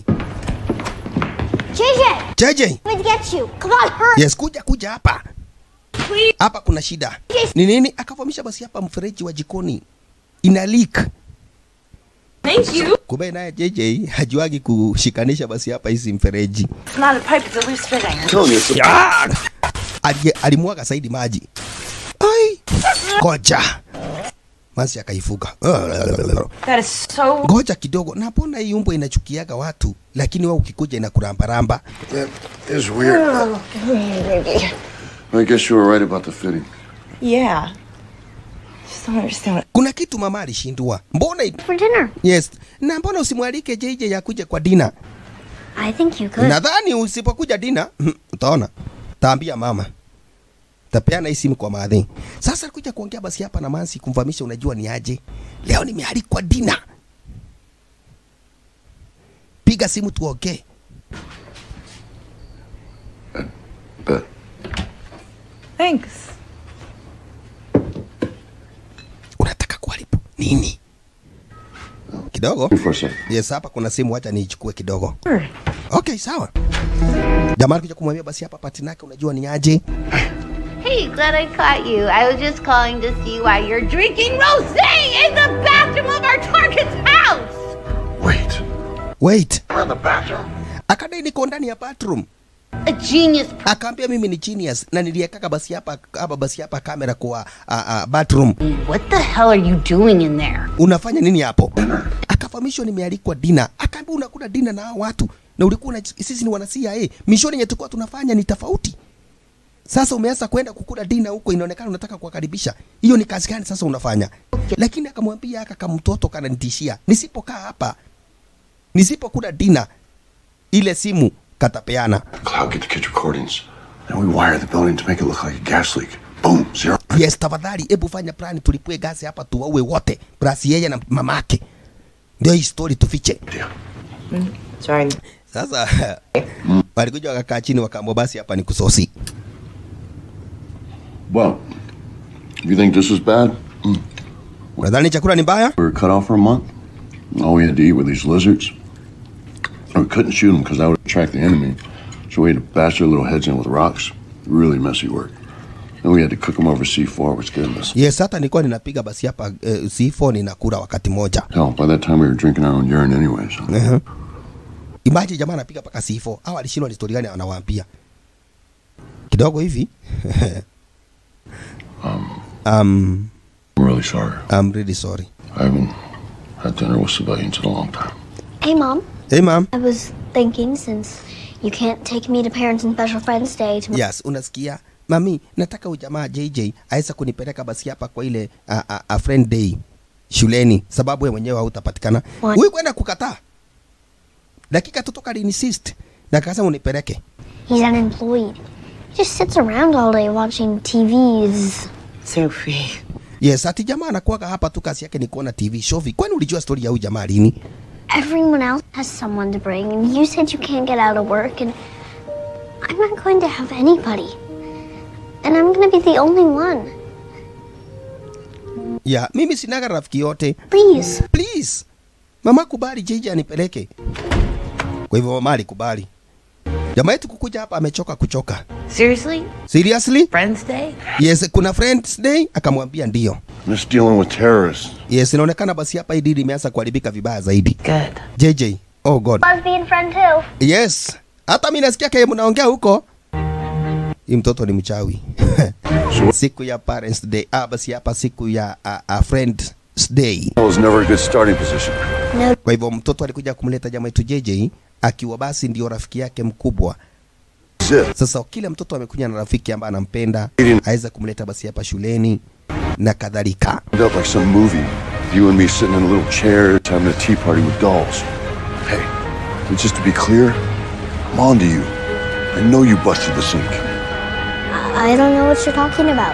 JJ! JJ. I'm going to get you. Come on, hurry. Yes, kuja kuja hapa. Hapa kuna shida. Ni nini? Akavamisha basi hapa mfereji wa jikoni. Ina leak. Thank you. Kumbe naye JJ hajuagi kushikanisha basi hapa hizi mfereji. It's not a pipe, it's a loose fitting. Telling you, it's a- Ah! Ali- alimwaga zaidi maji. Ai, ngoja masi akaifuka. That is so Ngoja kidogo, na mbona hii umbo inachukiaga watu, lakini wewe ukikuja inakurambaramba. That is weird. I guess you were right about the fitting. Yeah. Just don't understand what Kuna kitu mama alishindwa. Mbona i- For dinner. yes, na mbona usimwalike JJ yakuje kwa dina? I think you could. Nadhani usipokuja dina utaona, taambia mama tapeana hii simu kwa madhi. Sasa alikuja kuongea basi hapa na Mansi kumfahamisha, unajua ni aje, leo nimealikwa dina, piga simu tuongee. Bet. Thanks. Unataka kuharibu nini? Kidogo. For a second. Yes, hapa kuna simu, acha niichukue kidogo. Okay, sawa. Jamaa alikuja kumwambia basi hapa patinake, unajua ni aje, Hey, glad I caught you. I was just calling to see why you're drinking rosé in the bathroom of our target's house. Wait. wait, We're in the bathroom. akadai niko ndani ya bathroom. A genius. akaambia mimi ni genius na niliekaka basi hapa hapa basi hapa kamera kwa uh, uh, bathroom. What the hell are you doing in there? Unafanya nini hapo? Akafahamishwa nimealikwa dina. Akaambia unakula dina na hao watu na ulikuwa una, sisi ni wana CIA. Mishoni yenye tulikuwa tunafanya ni tofauti. Sasa umeanza kwenda kukula dina huko, inaonekana unataka kuwakaribisha. Hiyo ni kazi gani sasa unafanya? Lakini akamwambia aka kamtoto kananitishia, nisipokaa hapa, nisipokula dina, ile simu katapeana. Cloud, get the kids' recordings. And we wire the building to make it look like a gas leak. Boom, zero. Yes, tafadhali, hebu fanya plani, tulipue gasi hapa, tuwaue wote, plus yeye na mamake. Ndio hii story tufiche. Sorry. Sasa walikuja wakakaa chini, wakaamua basi hapa ni kusosi. Well, if you think this is bad, mm. Unadhani chakula ni mbaya? we were cut off for a month. All we had to eat were these lizards. And we couldn't shoot them because that would attract the enemy. So we had to bash their little heads in with rocks. Really messy work. And we had to cook them over C4, which gave us. Yes, hata nilikuwa ninapiga basi hapa eh, C4 ninakula wakati moja. Hell, by that time we were drinking our own urine anyway. So. Uh-huh. Imagine jamaa anapiga paka C4. Hao alishindwa ni story gani anawaambia. Kidogo hivi. Um, um, I'm really sorry. I'm really sorry. I haven't had dinner with civilians in a long time. Hey, Mom. Hey, mom. I was thinking since you can't take me to Parents and Special Friends Day tomorrow. Yes, unasikia? Mami, nataka ujamaa JJ aweza kunipeleka basi hapa kwa ile a, a, a friend day shuleni, sababu wewe mwenyewe hautapatikana. Why? Huyu kwenda kukataa. Dakika tu toka insist na akasema unipeleke. He's unemployed. He just sits around all day watching TVs. Sophie. Yes, ati jamaa anakuwaga hapa tu kazi yake ni kuona TV shovi. Kwani ulijua story ya huyu jamaa lini? Everyone else has someone to bring, and you said you can't get out of work, and I'm not going to have anybody. And I'm gonna be the only one. ya mimi sinaga rafiki yote Please. please mama kubali JJ anipeleke kwa hivyo mama alikubali jamaa yetu kukuja hapa amechoka kuchoka Seriously? seriously Friends Day? yes kuna friends day akamwambia ndio Just dealing with terrorists. yes inaonekana basi hapa hii dili imeanza kuharibika vibaya zaidi Good. JJ oh god Lesbian friend too. yes hata mi nasikia kaya mnaongea huko hii mtoto ni mchawi siku ya parents day ah, basi hapa siku ya uh, uh, friends day That was never a good starting position. kwa hivyo mtoto alikuja kumleta jamaa yetu JJ akiwa basi ndio rafiki yake mkubwa Zip. sasa kila mtoto amekuja na rafiki ambaye anampenda aweza kumleta basi hapa shuleni na kadhalika End up like some movie. You and me sitting in a little chair having a tea party with dolls. Hey, but just to be clear, I'm on to you. I know you busted the sink. I don't know what you're talking about.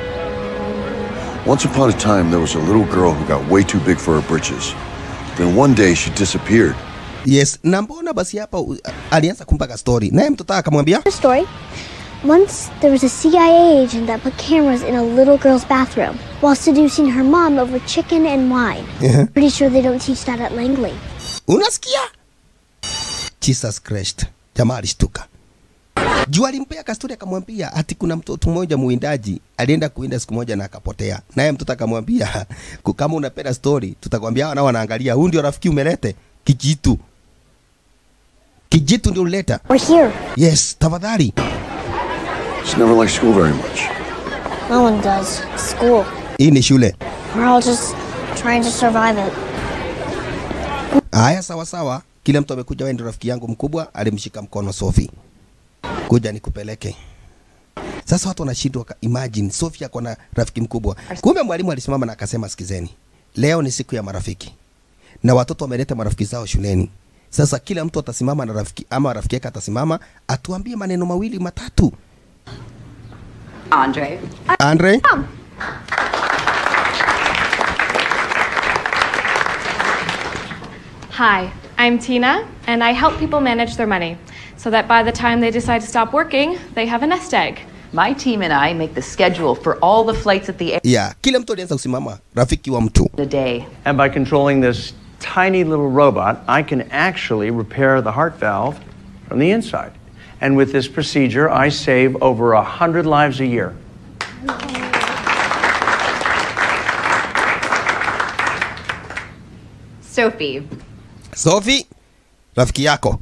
Once upon a time, there was a little girl who got way too big for her britches. Then one day she disappeared. yes na mbona basi hapa uh, alianza kumpaka story naye mtoto akamwambia A story. Once there was a CIA agent that put cameras in a little girl's bathroom while seducing her mom over chicken and wine. Yeah. Pretty sure they don't teach that at Langley. unasikia jesus christ jamaa alishtuka juu alimpea kastori akamwambia ati kuna mtoto mmoja muwindaji alienda kuwinda siku moja na akapotea naye mtoto akamwambia "Ku- kama unapenda story tutakwambia hawa nao wanaangalia huu ndio rafiki umelete kijitu kijitu ndio ulileta We're here. yes tafadhali She never liked school very much. No one does. School. hii ni shule We're all just trying to survive it. haya sawa sawa kila mtu amekuja wewe ndio rafiki yangu mkubwa alimshika mkono sofi kuja nikupeleke sasa watu wanashindwa ka- imagine sofi ako na rafiki mkubwa kumbe mwalimu alisimama na akasema sikizeni leo ni siku ya marafiki na watoto wameleta marafiki zao shuleni sasa kila mtu atasimama na rafiki ama rafiki yake atasimama atuambie maneno mawili matatu Andre. andre Hi, I'm Tina, and I help people manage their money so that by the time they decide to stop working, they have a nest egg. My team and I make the schedule for all the flights at the air yeah kila mtu alianza kusimama rafiki wa mtu a day. And by controlling this tiny little robot, I can actually repair the heart valve from the inside. And with this procedure, I save over 100 lives a year. Sophie. sofi rafiki yako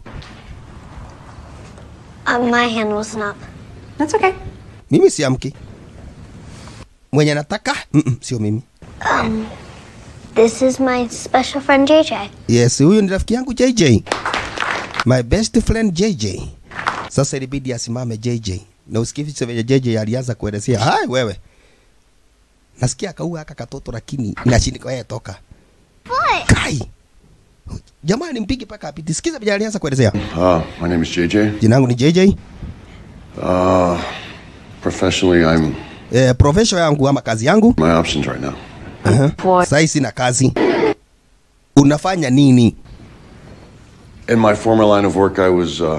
Uh, my hand wasn't up. That's okay. mimi siamki mwenye nataka Mm-mm, sio mimi Um, this is my special friend JJ. yes huyu ni rafiki yangu jj my best friend jj sasa ilibidi asimame jj na usikivi venye jj alianza kuelezea hai wewe nasikia akaua aka katoto lakini nashindika wewe toka kai jamani mpigi paka apiti sikiza venye alianza kuelezea Uh, my name is JJ. jina langu ni jj Uh, professionally, I'm eh, profession yangu ama kazi yangu my options right now. uh-huh. sahii sina kazi unafanya nini In my former line of work, I was, uh,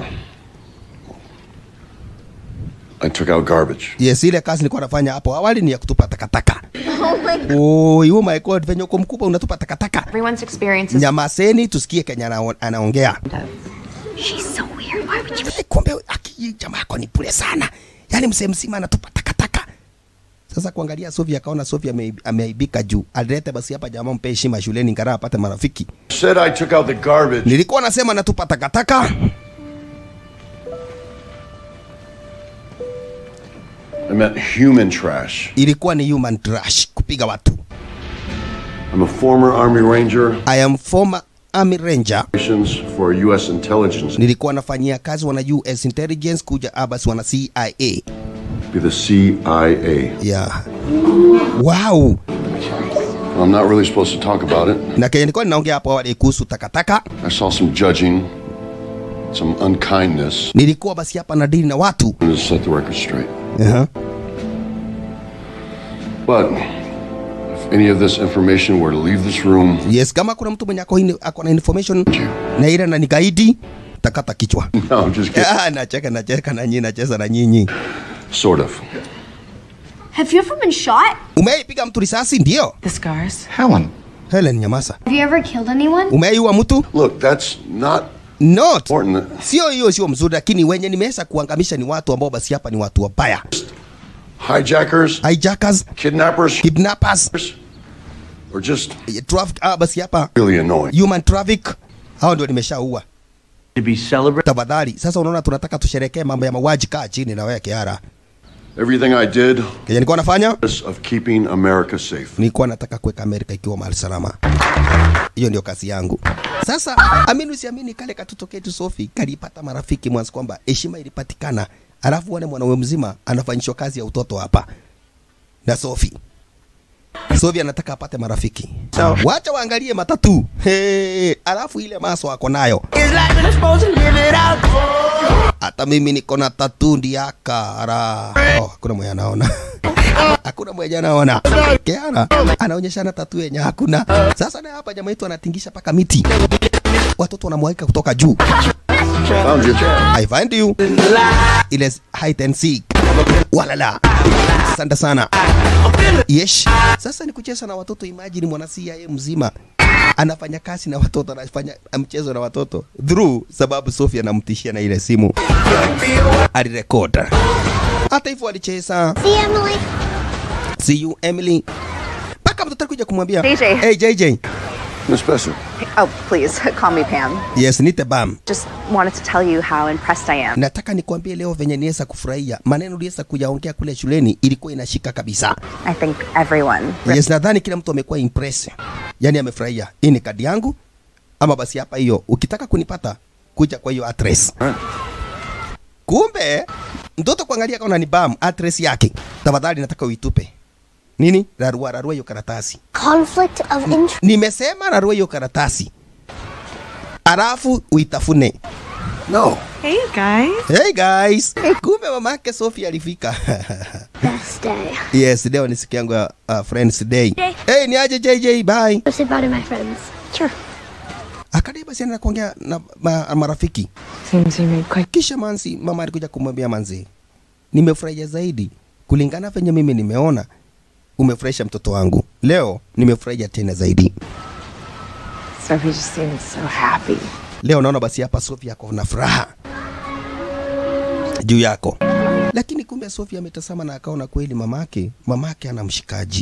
I took out garbage. yes ile kazi nilikuwa nafanya hapo awali ni ya kutupa takataka Oh my god. oh, oh my god venye uko mkubwa unatupa takataka Everyone's experiences. nyamaseni tusikie kenye anao- anaongea She's so weird. Why would you? Eh, kumbe aki jamaa yako ni pule sana yaani msee mzima anatupa takataka sasa kuangalia sofi akaona sofi ame- ameaibika juu alileta basi hapa jamaa mpe heshima shuleni ngara apate marafiki Said I took out the garbage. nilikuwa nasema natupa takataka I meant human trash. ilikuwa ni human trash kupiga watu I'm a former Army Ranger i am former army ranger operations for U.S. intelligence. nilikuwa nafanyia kazi wana us intelligence kuja abas wana cia Be the CIA. yeah. wow I'm not really supposed to talk about it. na kenye nilikuwa ninaongea hapo awali kuhusu takataka I saw some judging, some unkindness. nilikuwa basi hapa na dili na watu I'm gonna set the record straight. uh-huh. But if any of this information were to leave this room, yes kama kuna mtu mwenye ako, in- ako na information na ile na nikaidi takata kichwa no, I'm just kidding. Ah, nacheka nacheka na nyinyi nacheza na nyinyi Sort of. Have you ever been shot? Umeipiga mtu risasi? Ndio. The scars. Helen. Helen, nyamaza. Have you ever killed anyone? Umeiua mtu? Look, that's not Not. important. Sio hiyo sio mzuri, lakini wenye nimeweza kuangamisha ni watu ambao basi hapa ni watu wabaya. Hijackers, Hijackers, kidnappers, kidnappers, or just traffic, ah, basi hapa really annoying. human traffic, hao ndio nimeshaua. To be celebrated. Tafadhali, sasa unaona tunataka tusherekee mambo ya mauaji, kaa chini na wewe Kiara. Everything I did Kenye nilikuwa nafanya of keeping America safe. nilikuwa nataka kuweka Amerika ikiwa mahali salama. Hiyo ndio kazi yangu. Sasa amini usiamini, kale katoto ketu Sofi kalipata marafiki mwanzo kwamba heshima ilipatikana, alafu wane mwanaume mzima anafanyishwa kazi ya utoto hapa na Sofi. Sofi anataka apate marafiki. So, wacha waangalie matatu. Hey, alafu ile maso ako nayo. Hata mimi niko na tatu ndiaka. Ara. Oh, hakuna mwenye anaona. hakuna mwenye anaona. Kiara anaonyeshana tatu yenye hakuna. Sasa na hapa jamaa yetu anatingisha paka miti. Watoto wanamwaika kutoka juu. Found you. I find you. Ile hide and seek. Walala. Asante sana. Yes. Sasa ni kucheza na watoto. Imagine mwana CIA mzima anafanya kazi na watoto, anafanya mchezo na watoto through sababu Sophie anamtishia na ile simu alirekod. Hata hivyo alicheza. See, Emily? See you Emily. Mpaka mtoto alikuja kumwambia JJ. Hey JJ. Miss Besser. Oh, please, call me Pam. Yes, nite bam. Just wanted to tell you how impressed I am. Nataka nikwambie leo venye niweza kufurahia maneno uliweza kuyaongea kule shuleni, ilikuwa inashika kabisa. I think everyone. Yes, nadhani kila mtu amekuwa impress, yani amefurahia. Hii ni kadi yangu, ama basi hapa hiyo, ukitaka kunipata kuja kwa hiyo address. Kumbe mtoto kuangalia kaona ni bam address yake, tafadhali nataka uitupe nini, rarua rarua hiyo karatasi. Conflict of interest. Nimesema rarua hiyo karatasi, alafu uitafune. No. Hey, you guys. Hey guys, kumbe mama yake Sophie alifika. Best day. yes, leo ni siku yangu ya uh, friends day. Day. Hey, ni aje JJ, bye. Go say bye to my friends. Sure. Akadai basi anaenda kuongea na ma, marafiki. Seems you made quite. Kisha Mansi, mama alikuja kumwambia Manzi, nimefurahia zaidi kulingana venye mimi nimeona umefurahisha mtoto wangu. Leo nimefurahia tena zaidi. Sophie just seems so happy. Leo naona basi hapa Sofia ako na furaha juu yako, lakini kumbe Sofia ametazama na akaona kweli mamake mamake ana mshikaji,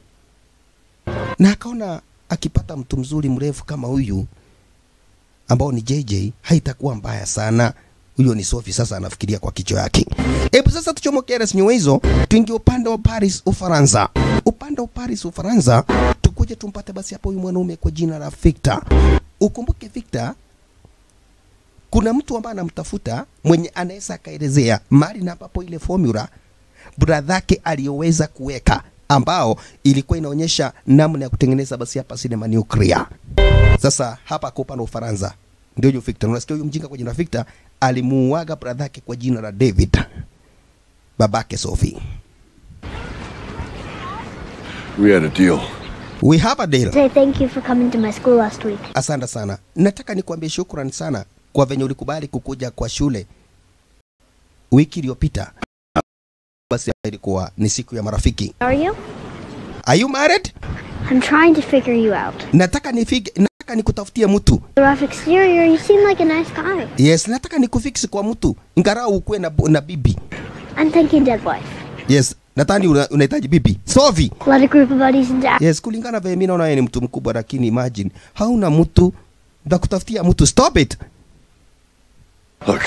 na akaona akipata mtu mzuri mrefu kama huyu ambao ni JJ haitakuwa mbaya sana. Huyo ni Sophie, sasa anafikiria kwa kichwa yake. Hebu sasa tuchomoke res nyuma hizo, tuingie upande wa Paris, Ufaransa. Upande wa Paris, Ufaransa, tukuje tumpate basi hapo huyu mwanaume kwa jina la Victor. Ukumbuke Victor kuna mtu ambaye anamtafuta mwenye anaweza akaelezea mali na ambapo ile formula bradhake aliyoweza kuweka ambao ilikuwa inaonyesha namna ya kutengeneza basi hapa sinema nuclear. Sasa hapa kwa upande wa Ufaransa ndio huyo Victor. Unasikia huyu mjinga kwa jina la Victor alimuuaga bradhake kwa jina la David, babake Sophie. We had a deal. We have a deal. Say thank you for coming to my school last week. Asante sana. Nataka nikuambie shukrani sana kwa venye ulikubali kukuja kwa shule wiki iliyopita. Basi ilikuwa ni siku ya marafiki. Are you? Are you married? I'm trying to figure you out. Nataka nifige, nataka nikutafutie mtu. The rough exterior, you seem like a nice guy. Yes, nataka nikufix kwa mtu ingarau ukuwe na, na bibi. I'm thinking dead wife. Yes, nadhani una- unahitaji bibi. Sovi. Let a group of buddies and dad. Yes, kulingana vile mimi naona yeye ni mtu mkubwa, lakini imagine hauna mtu ndakutafutia mtu. Stop it. Look,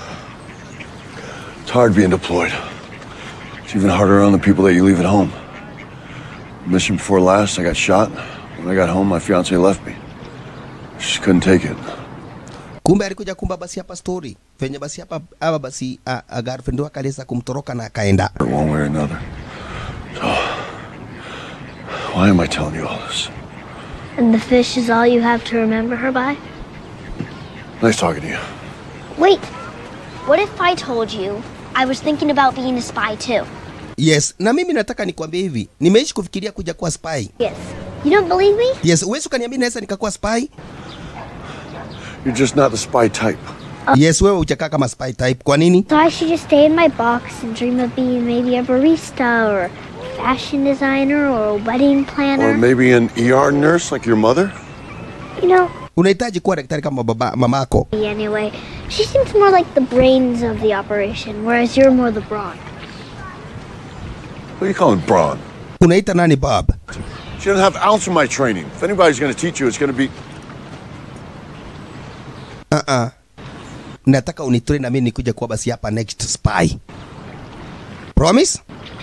it's hard being deployed. It's even harder on the people that you leave at home. Mission before last, I got shot. When I got home, my fiance left me. She couldn't take it. Kumbe alikuja kumba basi hapa story venye basi hapa hapa basi a, a girlfriend wake aliweza kumtoroka na akaenda. One way or another. So, why am I telling you all this? And the fish is all you have to remember her by? Nice talking to you. Wait. What if I told you I was thinking about being a spy too? Yes, na mimi nataka nikwambie hivi, nimeishi kufikiria kuja kuwa spy. Yes. You don't believe me? Yes, uwezi ukaniambia naweza nikakuwa spy? You're just not the spy type. Yes, wewe hujakaa kama spy type. Kwa nini? So I should just stay in my box and dream of being maybe a barista or fashion designer or a wedding planner. Or maybe an ER nurse like your mother? You know, unahitaji kuwa daktari kama baba mamako anyway, she seems more like the brains of the operation, whereas you're more the brawn. What do you call him, Braun? unaita nani bob She doesn't have ounce of my training. If anybody's going to teach you, it's going to be. uh-uh. nataka unitrain na mimi nikuja kuwa basi hapa next spy promise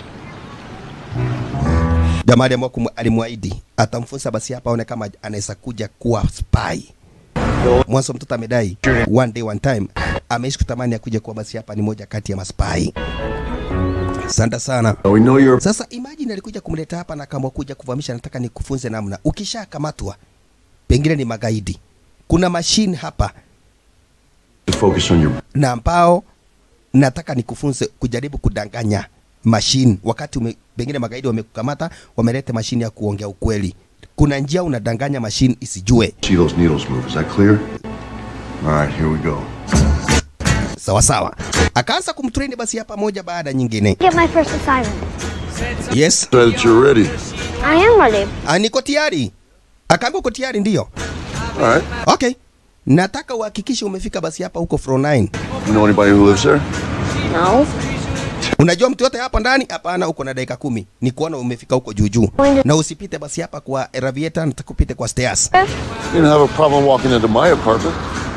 jamaa aliamua kumu- alimwahidi atamfunza basi hapa aone kama anaweza kuja kuwa spy mwanzo mtoto amedai one day one time ameishi kutamani akuja kuwa basi hapa ni moja kati ya maspai asante sana We know you're. sasa imagine alikuja kumleta hapa na kama kuja kuvamisha nataka nikufunze namna ukishakamatwa pengine ni magaidi kuna mashine hapa Focus on your. na ambao nataka nikufunze kujaribu kudanganya mashine wakati ume, pengine magaidi wamekukamata wameleta mashine ya kuongea ukweli kuna njia unadanganya mashine isijue See those needles move. Is that clear? All right, here we go. sawa sawa akaanza kumtrain basi hapa moja baada ya nyingine Get my first assignment. yes So that you're ready. I am ready. Ah, niko tayari akaambia uko tayari ndio All right. okay nataka uhakikishe umefika basi hapa huko floor 9 You know anybody who lives there? No. unajua mtu yote hapa ndani hapana uko na dakika kumi ni kuona umefika huko juu juu na usipite basi hapa kwa ravieta nataka upite kwa stairs You didn't have a problem walking into my apartment.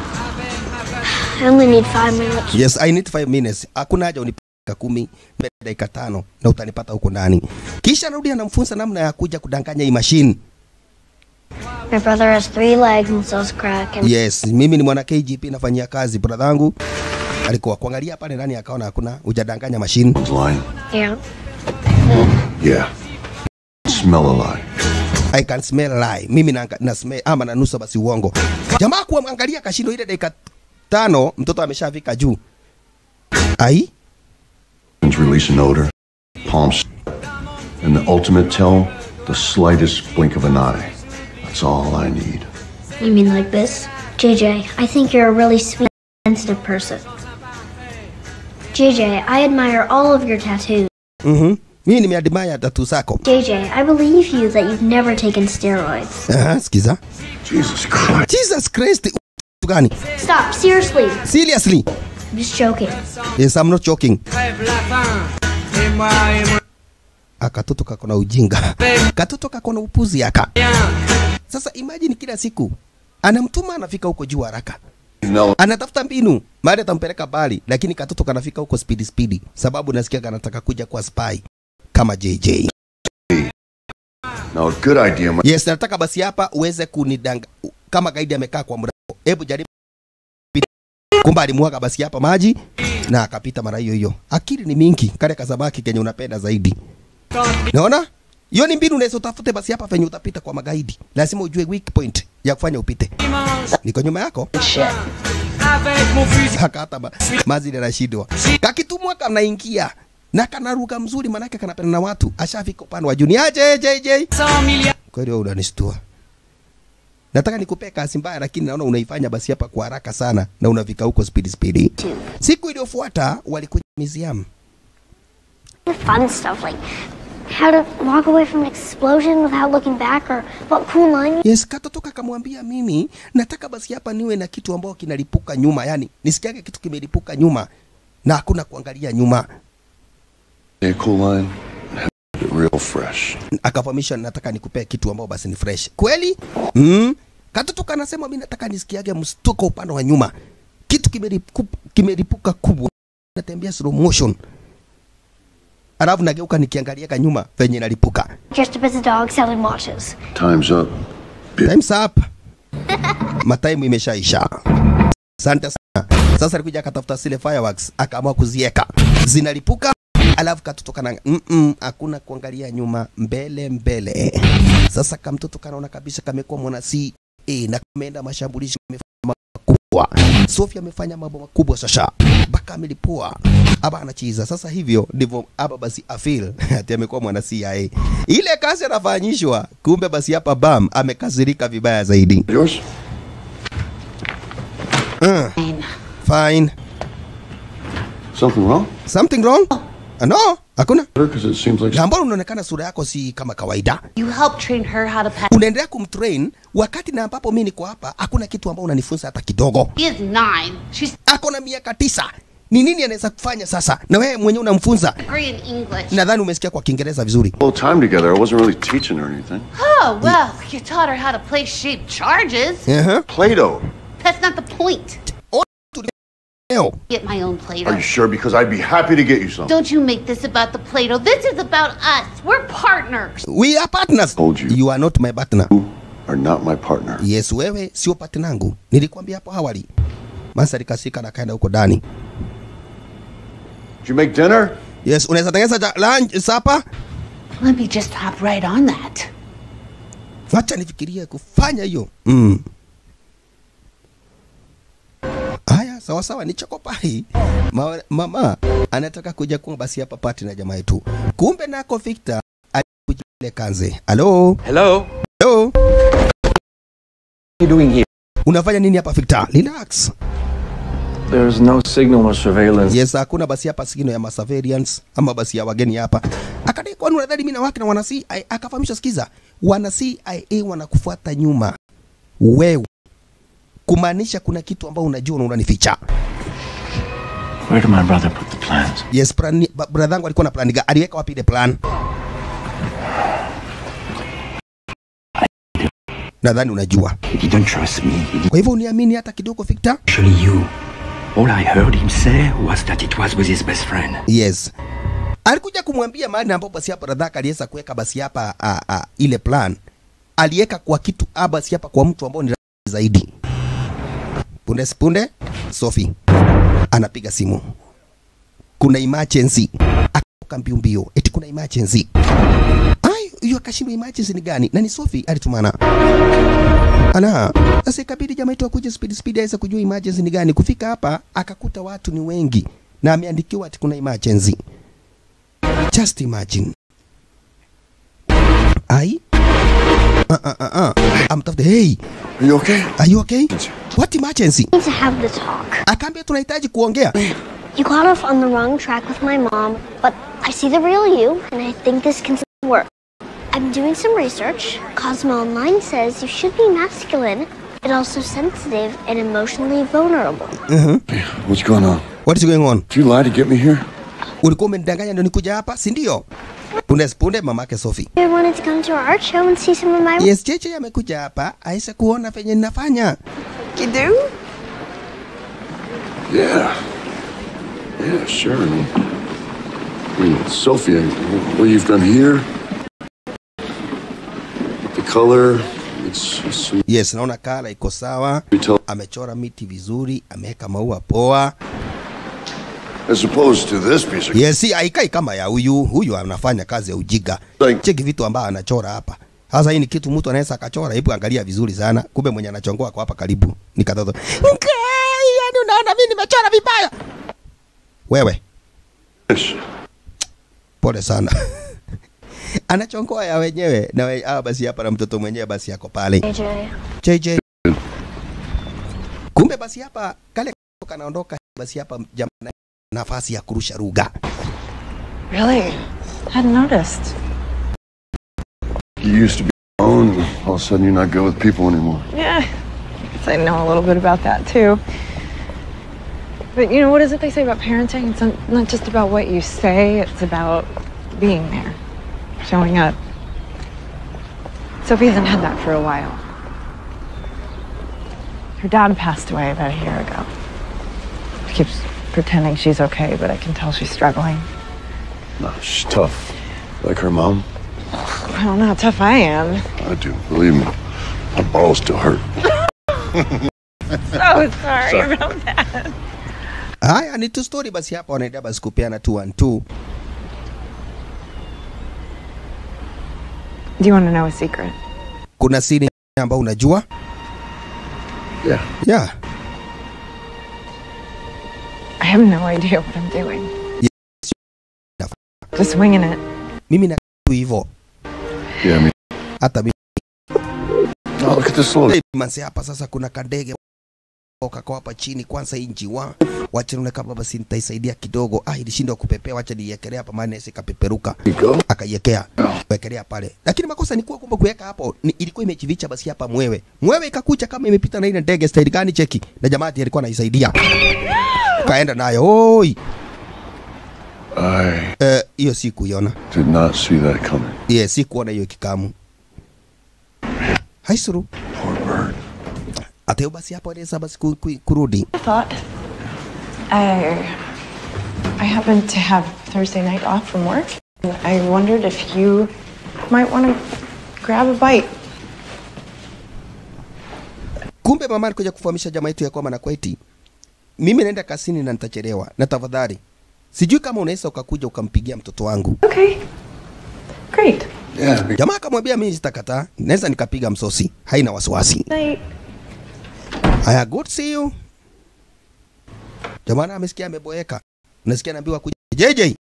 I only need five minutes. yes i need 5 minutes hakuna haja unipe dakika kumi nipe dakika tano na utanipata huko ndani kisha narudi anamfunza namna ya kuja kudanganya hii machine My brother has three legs and so's crack. And yes mimi ni mwana kgp nafanyia kazi bradhangu alikuwa kuangalia pale ndani akaona hakuna hujadanganya machine It's lying. yeah. Yeah. Smell a lie. I can smell lie. Mimi na, na smell ama nanusa basi uongo. Jamaa kuangalia kashindo ile dakika tano mtoto ameshafika juu. Ai? And release an odor. Palms. And the ultimate tell, the slightest blink of an eye. That's all I need. You mean like this? JJ, I think you're a really sweet, sensitive person. JJ, I admire all of your tattoos. Mhm. Mimi nimeadmire tatu zako. JJ, I believe you that you've never taken steroids. Aha, sikiza. Jesus Christ. Jesus Christ. Kitu gani? Stop, seriously. Seriously? I'm just joking. Yes, I'm not joking. Akatoto kako na ujinga. Katoto kako na upuzi aka. Sasa imagine kila siku anamtuma anafika huko juu haraka. No. anatafuta mbinu mahali atampeleka bali lakini katoto kanafika huko spidi spidi sababu nasikia kanataka kuja kwa spy kama JJ Now, a good idea. might- yes nataka basi hapa uweze kunidanga kama gaidi amekaa kwa mlango hebu jaribu kumbe alimwaga basi hapa maji na akapita mara hiyo hiyo akili ni mingi kale kasabaki kenye unapenda zaidi naona hiyo ni mbinu unaweza utafute basi hapa penye utapita kwa magaidi lazima ujue weak point ya kufanya upite niko nyuma yako Haka hata ma, mazili anashindwa kakitumwa kanaingia na kanaruka mzuri manake kanapenda na watu ashafika upande wa juni aje JJ kweli wewe unanishtua nataka nikupee kasi mbaya lakini naona unaifanya basi hapa kwa haraka sana na unafika huko speed speed siku iliyofuata walikuja museum The fun stuff like how to walk away from an explosion without looking back or what cool line yes katoto kakamwambia mimi nataka basi hapa niwe na kitu ambao kinalipuka nyuma yani nisikiage kitu kimelipuka nyuma na hakuna kuangalia nyuma A cool line. and have it Real fresh. akafahamisha nataka nikupee kitu ambao basi ni fresh kweli mm. katoto kanasema mi nataka nisikiage mstuko upande wa nyuma kitu kimelipu- kimelipuka kubwa natembea slow motion alafu nageuka nikiangalia nyuma venye nalipuka just a busy dog selling watches. Time's up. time's up mataimu imeshaisha asante sana sasa alikuja akatafuta zile fireworks akaamua kuzieka zinalipuka alafu katoto kana mm hakuna kuangalia nyuma mbele mbele sasa kamtoto kanaona kabisa kamekuwa mwana si e, na kameenda mashambulizi amefanya makubwa Sofia amefanya mambo makubwa sasa mpaka amelipua aba anachiza sasa hivyo ndivyo aba basi afil ati amekuwa mwana CIA ile kazi anafanyishwa kumbe basi hapa bam amekasirika vibaya zaidi Yours? uh, fine Something wrong? something wrong no hakuna Because it seems like na mbona unaonekana sura yako si kama kawaida You help train her how to pass. unaendelea kumtrain wakati na ambapo mi niko hapa hakuna kitu ambao unanifunza hata kidogo She is nine. She's ako na miaka tisa ni nini anaweza kufanya sasa na wewe mwenyewe unamfunza degree in English. nadhani umesikia kwa kiingereza vizuri whole time together. I wasn't really teaching her anything. Oh, well, you taught her how to play shape charges. uh-huh. Play-Doh. That's not the point. Leo. Get my own Play-Doh. Are you sure? Because I'd be happy to get you some. Don't you make this about the Play-Doh. This is about us. We're partners. we are partners Told you. you are not my partner Are not my partner. yes wewe sio partner yangu nilikwambia hapo awali masa likasika na kaenda huko ndani Did you make dinner? yes unaweza tengeneza cha- lunch sapa Let me just hop right on that. wacha nifikirie kufanya hiyo mm. haya sawa sawa ni chokopai Ma, mama anataka kuja kuwa basi hapa pati na jamaa yetu kumbe nako Victor alikuja ile kanze halo Hello? hello you doing here? unafanya nini hapa Victor relax There's no signal or surveillance. yes hakuna basi hapa sigino ya masurveillance ama basi ya wageni hapa akadai kwani unadhani mimi na wake na wana CIA akafahamisha sikiza wana CIA wanakufuata nyuma wewe kumaanisha kuna kitu ambao unajua na unanificha Where did my brother put the plans? yes plan ba- brother yangu alikuwa na plan gani aliweka wapi ile plan nadhani unajua He didn't trust me. He didn't kwa hivyo uniamini hata kidogo Victor actually you. All I heard him say was that it was with his best friend. yes alikuja kumwambia mahali ambapo basi hapa radhaka aliweza kuweka basi hapa a, a, ile plan aliweka kwa kitu a basi hapa kwa mtu ambao ni rafiki zaidi punde punde Sophie anapiga simu kuna emergency akatoka mbio mbio eti kuna emergency ai hiyo akashindwa emergency ni gani na ni Sophie alitumana ana sasa ikabidi jamaa yetu akuje speed speed aweze kujua emergency ni gani kufika hapa akakuta watu ni wengi na ameandikiwa ati kuna emergency just imagine ai uh, uh, uh, uh. amtafute hey Are you okay? are you okay what emergency need to have the talk. akaambia tunahitaji kuongea You got off on the wrong track with my mom, but I see the real you, and I think this can still work. I'm doing some research. Cosmo Online says you should be masculine, but also sensitive and emotionally vulnerable. uh-huh. What's going on? what is going on Did you lie to get me here? ulikuwa umenidanganya ndio nikuja hapa si ndio punde punde mamake Sophie I wanted to come to our art show and see some of my yes cheche amekuja hapa aise kuona venye ninafanya You do? Yeah. Yeah, sure. I mean, I mean Sophia, what you've done here, the color, it's, it's yes naona kala iko sawa you tell, amechora miti vizuri ameweka maua poa as opposed to this piece of yes si haikai kama ya huyu huyu anafanya kazi ya ujiga Like- cheki vitu ambayo anachora hapa sasa hii ni kitu mtu anaweza akachora hebu angalia vizuri sana kumbe mwenye anachongoa kwa hapa karibu ni katoto Nkai, yani unaona mimi nimechora vibaya wewe fish. pole sana anachongoa ya wenyewe na we, ah, basi hapa na mtoto mwenyewe basi yako pale AJ. JJ kumbe basi hapa kale kanaondoka basi hapa jamaa nafasi ya kurusha ruga Really? Hadn't noticed. You used to be alone, and all of a sudden you're not good with people anymore. Yeah. Guess I know a little bit about that too. But you know, what is it they say about parenting? It's not- not just about what you say, it's about being there, showing up. Sophie hasn't had that for a while. Her dad passed away about a year ago. She keeps pretending she's okay, but I can tell she's struggling. No, she's tough. Like her mom. I don't know how tough I am. I do. Believe me, my balls still hurt. So sorry, about that. haya ni tu story basi hapa wanaenda basi kupeana two and two Do you want to know a secret? kuna siri ambayo unajua Yeah. yeah I have no idea what I'm doing. Just winging it. mimi na tu hivyo Yeah, I mean, hata mimi oh, look at this little. manzi hapa sasa kuna kandege kakao hapa chini kwanza hii njiwa wacha nione kama basi nitaisaidia kidogo ah ilishindwa kupepea wacha niekelea hapa maana isikapeperuka akaiekea wekelea pale lakini makosa ni kuwa kumbe kuweka hapo ni, ilikuwa imejificha basi hapa mwewe mwewe ikakucha kama imepita na ile ndege style gani cheki na jamaa ati alikuwa anaisaidia kaenda nayo oi I Eh, hiyo si kuiona did not see that coming. yeah, si kuona hiyo kikamu haisuru ateo basi hapo anaweza basi ku, ku, kurudi I thought I I happened to have Thursday night off from work. and I wondered if you might want to grab a bite. kumbe mama alikuja kufahamisha jamaa yetu ya kwamba na kweti mimi naenda kasini na nitachelewa na tafadhali sijui kama unaweza ukakuja ukampigia mtoto wangu Okay. Great. Yeah, jamaa akamwambia mimi sitakataa naweza nikapiga msosi haina wasiwasi Night. haya good see you jamaa na amesikia ameboeka unasikia naambiwa kuja JJ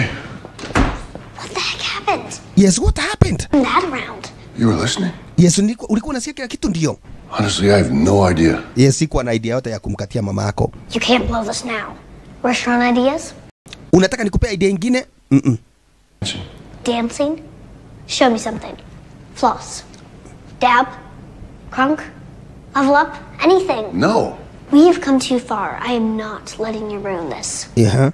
happened? yes what happened I'm not around. You were listening? yes ulikuwa ulikuwa unasikia kila kitu ndio Honestly, I have no idea. yes sikuwa na idea yote ya kumkatia mama yako You can't blow this now. Restaurant ideas? unataka nikupea idea ingine mm -mm. Dancing? Show me something. Floss. Dab? Crunk? Level up? Anything. No. We have come too far. I am not letting you ruin this. yeah.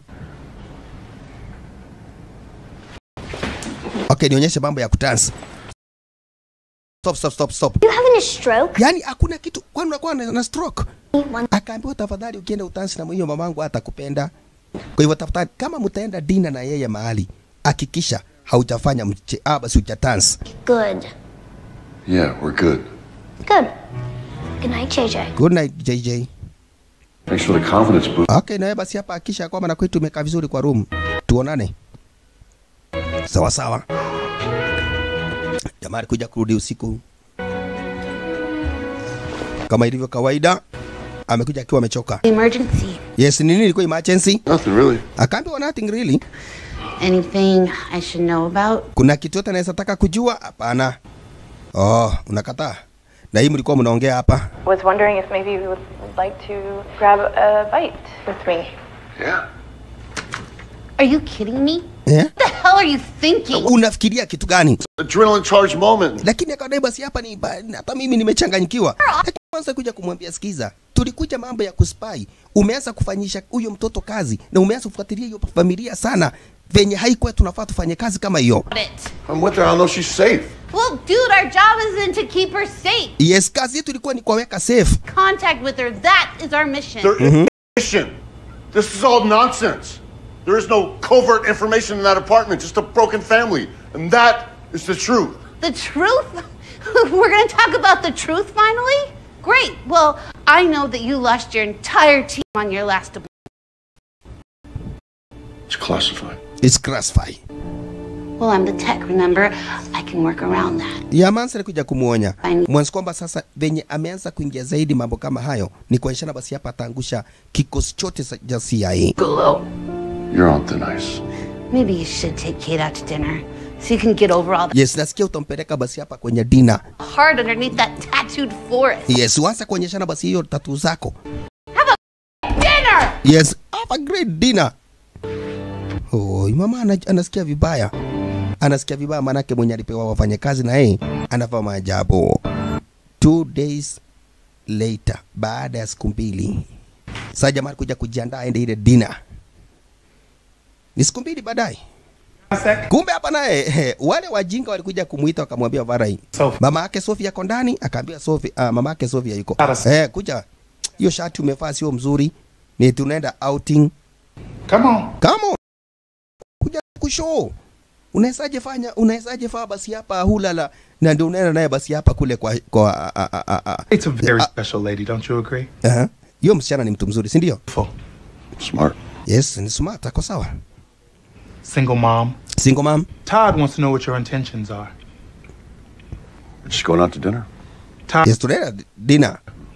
okay nionyeshe mambo ya kutansi stop stop stop stop You having a stroke? yani hakuna kitu kwani unakuwa na, na stroke akaambiwa tafadhali ukienda utansi na hiyo mamangu atakupenda kwa hivyo tafadhali kama mtaenda dina na yeye mahali hakikisha haujafanya mche ah basi hujatansi Good. Yeah, we're good. Good. Good night, JJ. good night JJ Thanks for the confidence boost. Okay, nawe basi hapa hakisha kwamba na kwetu umekaa vizuri kwa room. Tuonane. Sawa sawa. Jamaa alikuja kurudi usiku kama ilivyo kawaida, amekuja akiwa amechoka. Emergency. Yes, ni nini ilikuwa emergency? Nothing really. Akaambiwa nothing really. Anything I should know about? Kuna kitu yote anaweza taka kujua? Hapana. Oh, unakataa. Na hii mlikuwa mnaongea hapa. Was wondering if maybe you would like to grab a bite with me. Yeah. Are you kidding me? Yeah? What the hell are you thinking? Unafikiria kitu gani? Adrenaline charged moment. lakini akadai basi hapa ni ba- hata mimi nimechanganyikiwa. Lakini Kwanza kuja kumwambia sikiza, tulikuja mambo ya kuspai, umeanza kufanyisha huyo mtoto kazi na umeanza kufuatilia hiyo familia sana venye haikuwa tunafaa tufanye kazi kama hiyo. I'm with her. I know she's safe. Well, dude, our job isn't to keep her safe. Yes, kazi yetu ilikuwa ni kuwaweka safe. Contact with her. That is our mission. There is mission. This is all nonsense. There is no covert information in that apartment, just a broken family. And that is the truth. The truth? We're going to talk about the truth finally? Great. Well, I know that you lost your entire team on your last deployment. It's classified. It's classified. Well, I'm the tech, remember? I can work around that. Yamansi alikuja kumwonya mwanzo kwamba sasa venye ameanza kuingia zaidi mambo kama hayo ni kuonyeshana basi hapa ataangusha kikosi chote sa- cha CIA. You're on thin ice. Maybe you should take Kate out to dinner so you can get over all the Yes, nasikia utampeleka basi hapa kwenye dina. heart underneath that tattooed forest. Yes, uanze kuonyeshana basi hiyo tatu zako. Dinner! Yes, have a great dinner. Oh, mama ana, anasikia vibaya, anasikia vibaya, manake mwenye alipewa wafanye kazi na yeye anafanya maajabu. Two days later, baada ya siku mbili, sasa jamaa alikuja kujiandaa aende ile dinner. Ni siku mbili baadaye. Kumbe hapa naye wale wajinga walikuja kumuita wakamwambia Varai, mama yake Sofia yako ndani, akaambia Sofia, uh, mama yake Sofia yuko eh, kuja hiyo shati umevaa sio mzuri, ni tunaenda outing. Come on. Come on. Kuja kushow. Unawezaje fanya unawezaje faa basi hapa hulala na ndio unaenda naye basi hapa kule kwa kwa a, a, a, a. It's a very special lady, don't you agree? Aha. Hiyo msichana ni mtu mzuri, si ndio? Smart. Yes, ni smart, ako sawa. Single mom. Single mom. Todd wants to know what your intentions are. We're just going out to dinner. Todd. Yes, tunaenda dinner.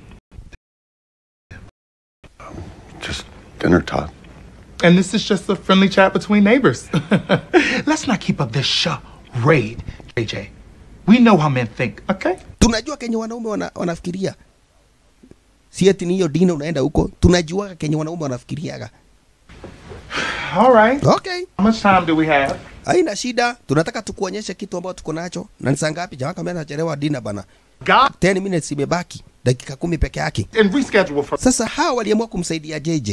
Just dinner, Todd. And this is just a friendly chat between neighbors. Let's not keep up this charade, JJ. We know how men think, okay? Tunajua kenye wanaume wana, wanafikiria. si eti ni hiyo dina unaenda huko tunajuaga kenye wanaume wanafikiriaga All right. Okay. How much time do we have? haina shida tunataka tukuonyeshe kitu ambacho tuko nacho na ni saa ngapi jamaa kama anachelewa dina bana God. 10 minutes imebaki dakika kumi peke yake And reschedule for. sasa hawa waliamua kumsaidia JJ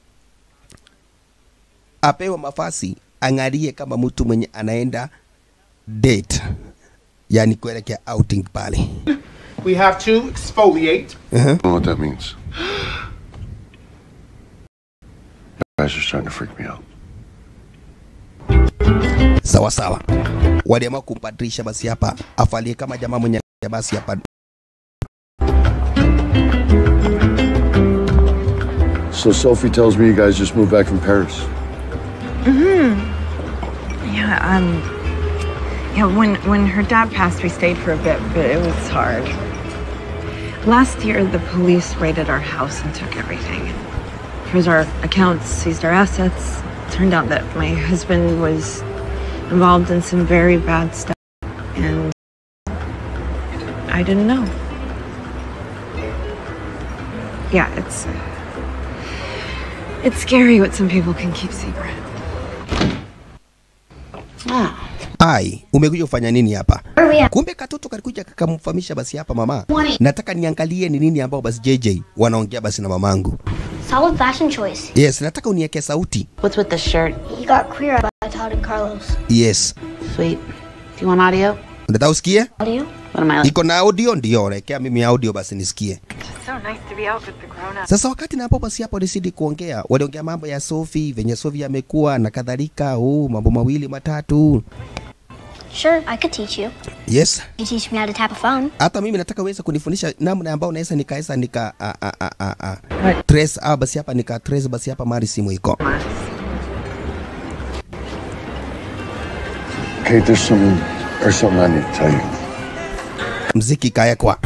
apewe mafasi ang'arie kama mtu mwenye anaenda date yani kuelekea outing pale We have to exfoliate. I don't know what that means. You guys are starting to freak me out. sawa sawa waliamua kumbadilisha basi hapa afalie kama jamaa mwenye basi hapa So Sophie tells me you guys just moved back from Paris. hmm Yeah, um, yeah, when, when her dad passed, we stayed for a bit, but it was hard. Last year, the police raided our house and took everything. Froze our accounts, seized our assets. Turned out that my husband was involved in some very bad stuff, and I didn't know. Yeah, it's it's scary what some people can keep secret. ai umekuja kufanya nini hapa kumbe katoto kalikuja kakamfahamisha basi hapa mama nataka niangalie ni nini ambao basi JJ wanaongea basi na mamangu Solid fashion choice. yes nataka unieke sauti What's with the shirt? He got queer by Todd and Carlos. yes Sweet. Do you want audio? nataka usikie Audio? What am I like? iko na audio ndio naekea mimi audio basi nisikie So nice to be out with the grown-ups. sasa wakati na hapo basi hapo walizidi kuongea waliongea mambo ya Sophie venye Sophie amekuwa na kadhalika huu mambo mawili matatu Sure, I could teach you. yes You teach me how to tap a phone. hata mimi nataka uweze kunifundisha namna ambao naweza nikaweza nika a, a, a, a, a, trace ah, basi hapa nika trace basi hapa mari simu iko Kate, there's something, there's something I need to tell you. mziki ikawekwa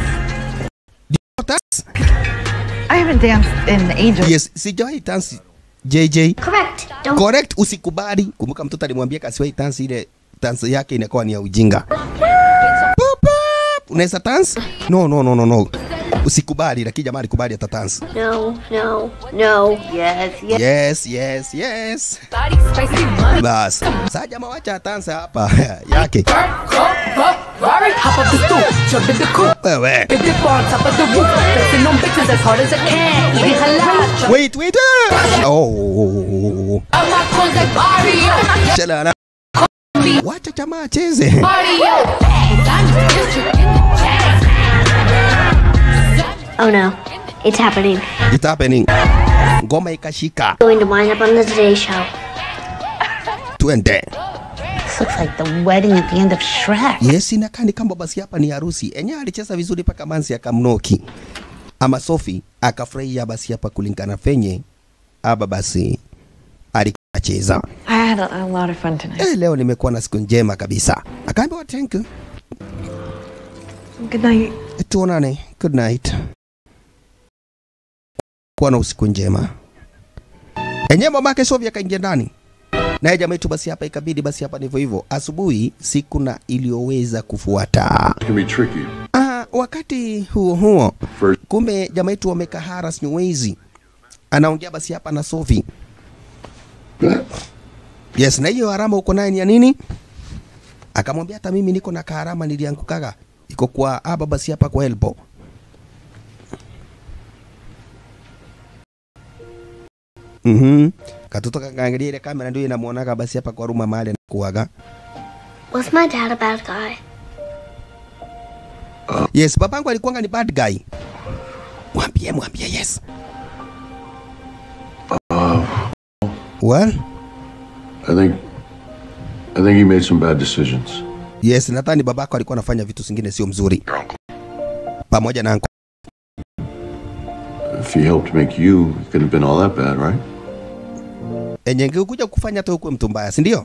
I haven't danced in ages. yes sijawahi tansi JJ Correct. Don't correct usikubali kumbuka mtoto alimwambia kasiwahi tansi ile tansi yake inakuwa ni ya ujinga Pop, pop. unaweza tansi no no no no no usikubali lakini jamaa alikubali hata tansi No, no, no. Yes, yes yes yes bas saa jamaa wacha tansa hapa yake Hop up the stool, jump in the coupe. wewe Big dip on top of the roof. Flexing on bitches as hard as I can. Eating halal. Jump wait wait ah. oh out my clothes like Mario. chalala wacha jamaa acheze Mario. District in the jazz. Oh no, it's happening. it's happening ngoma ikashika Going to wind up on the Today Show. twende This looks like the wedding at the end of Shrek. yes inakaa ni kama basi hapa ni harusi enyewe alicheza vizuri mpaka mansi akamnoki ama sofi akafurahia basi hapa kulingana fenye aba basi alikacheza I had a, a lot of fun tonight. eh, leo nimekuwa na siku njema kabisa akaambiwa thank you Good night. tuonane good night kuwa na usiku njema enyewe mamake sofi akaingia ndani naye jamaa yetu basi hapa ikabidi basi hapa ndivyo hivyo asubuhi siku na iliyoweza kufuata It can be tricky. Ah, wakati huo huo First, kumbe jamaa yetu wamekaa Haras Nyewezi anaongea basi hapa na Sofi. Yes, na hiyo harama uko naye ni ya nini? Akamwambia hata mimi niko na kaharama niliangukaga iko kwa aba basi hapa kwa elbow. Mhm. Katoto kakaangalia ile kamera ndio inamuonaga basi hapa kwa ruma mahali anakuaga. Was my dad a bad guy? Yes, babangu alikuwanga ni bad guy. Mwambie, mwambie yes. Well, I think, I think he made some bad decisions. yes, nadhani babako alikuwa anafanya vitu zingine sio mzuri. Pamoja na uncle. If he helped make you, it couldn't have been all that bad, right? Enye ngekuja kufanya hata ukuwe mtu mbaya, si ndio?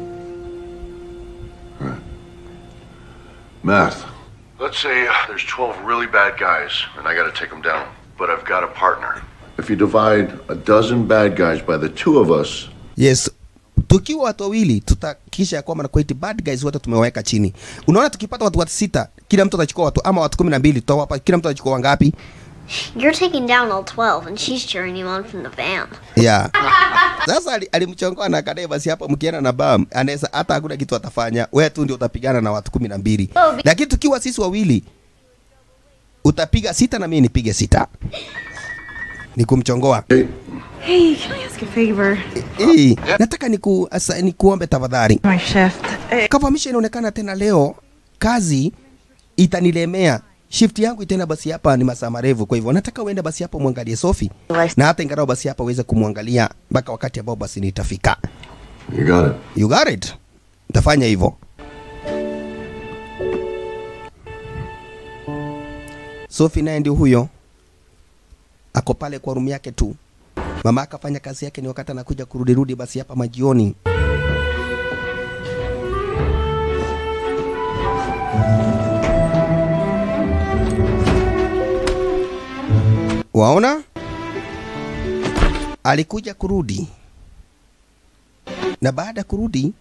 Math. Let's say uh, there's 12 really bad guys, and I gotta take them down. But I've got a partner. If you divide a dozen bad guys by the two of us, Yes. Tukiwa watu wawili tutakisha ya kwamba nakuwa eti bad guys wote tumewaweka chini. Unaona tukipata watu watu sita, kila mtu atachukua watu ama watu kumi na mbili tutawapa kila mtu atachukua wangapi? You're taking down all 12, and she's cheering you on from the van. yeah. Sasa ali- alimchongoa na akadai basi hapo mkienda na bam anaweza hata hakuna kitu atafanya, wewe tu ndio utapigana na watu kumi na mbili, lakini tukiwa sisi wawili utapiga sita na mimi nipige sita, ni kumchongoa. Hey, can I ask a favor? Hey, nataka niku, asa, nikuombe tafadhali. My shift. Kavamisha inaonekana tena leo kazi itanilemea. Shift yangu tena basi hapa ni masaa marefu, kwa hivyo nataka uende basi hapo muangalie Sofi na hata ingalau basi hapa uweze kumwangalia mpaka wakati ambao basi nitafika. You got it. You got it. Nitafanya hivyo. Sofi naye ndio huyo, ako pale kwa rumu yake tu. Mama akafanya kazi yake, ni wakati anakuja kurudi rudi basi hapa majioni. Waona, alikuja kurudi na baada ya kurudi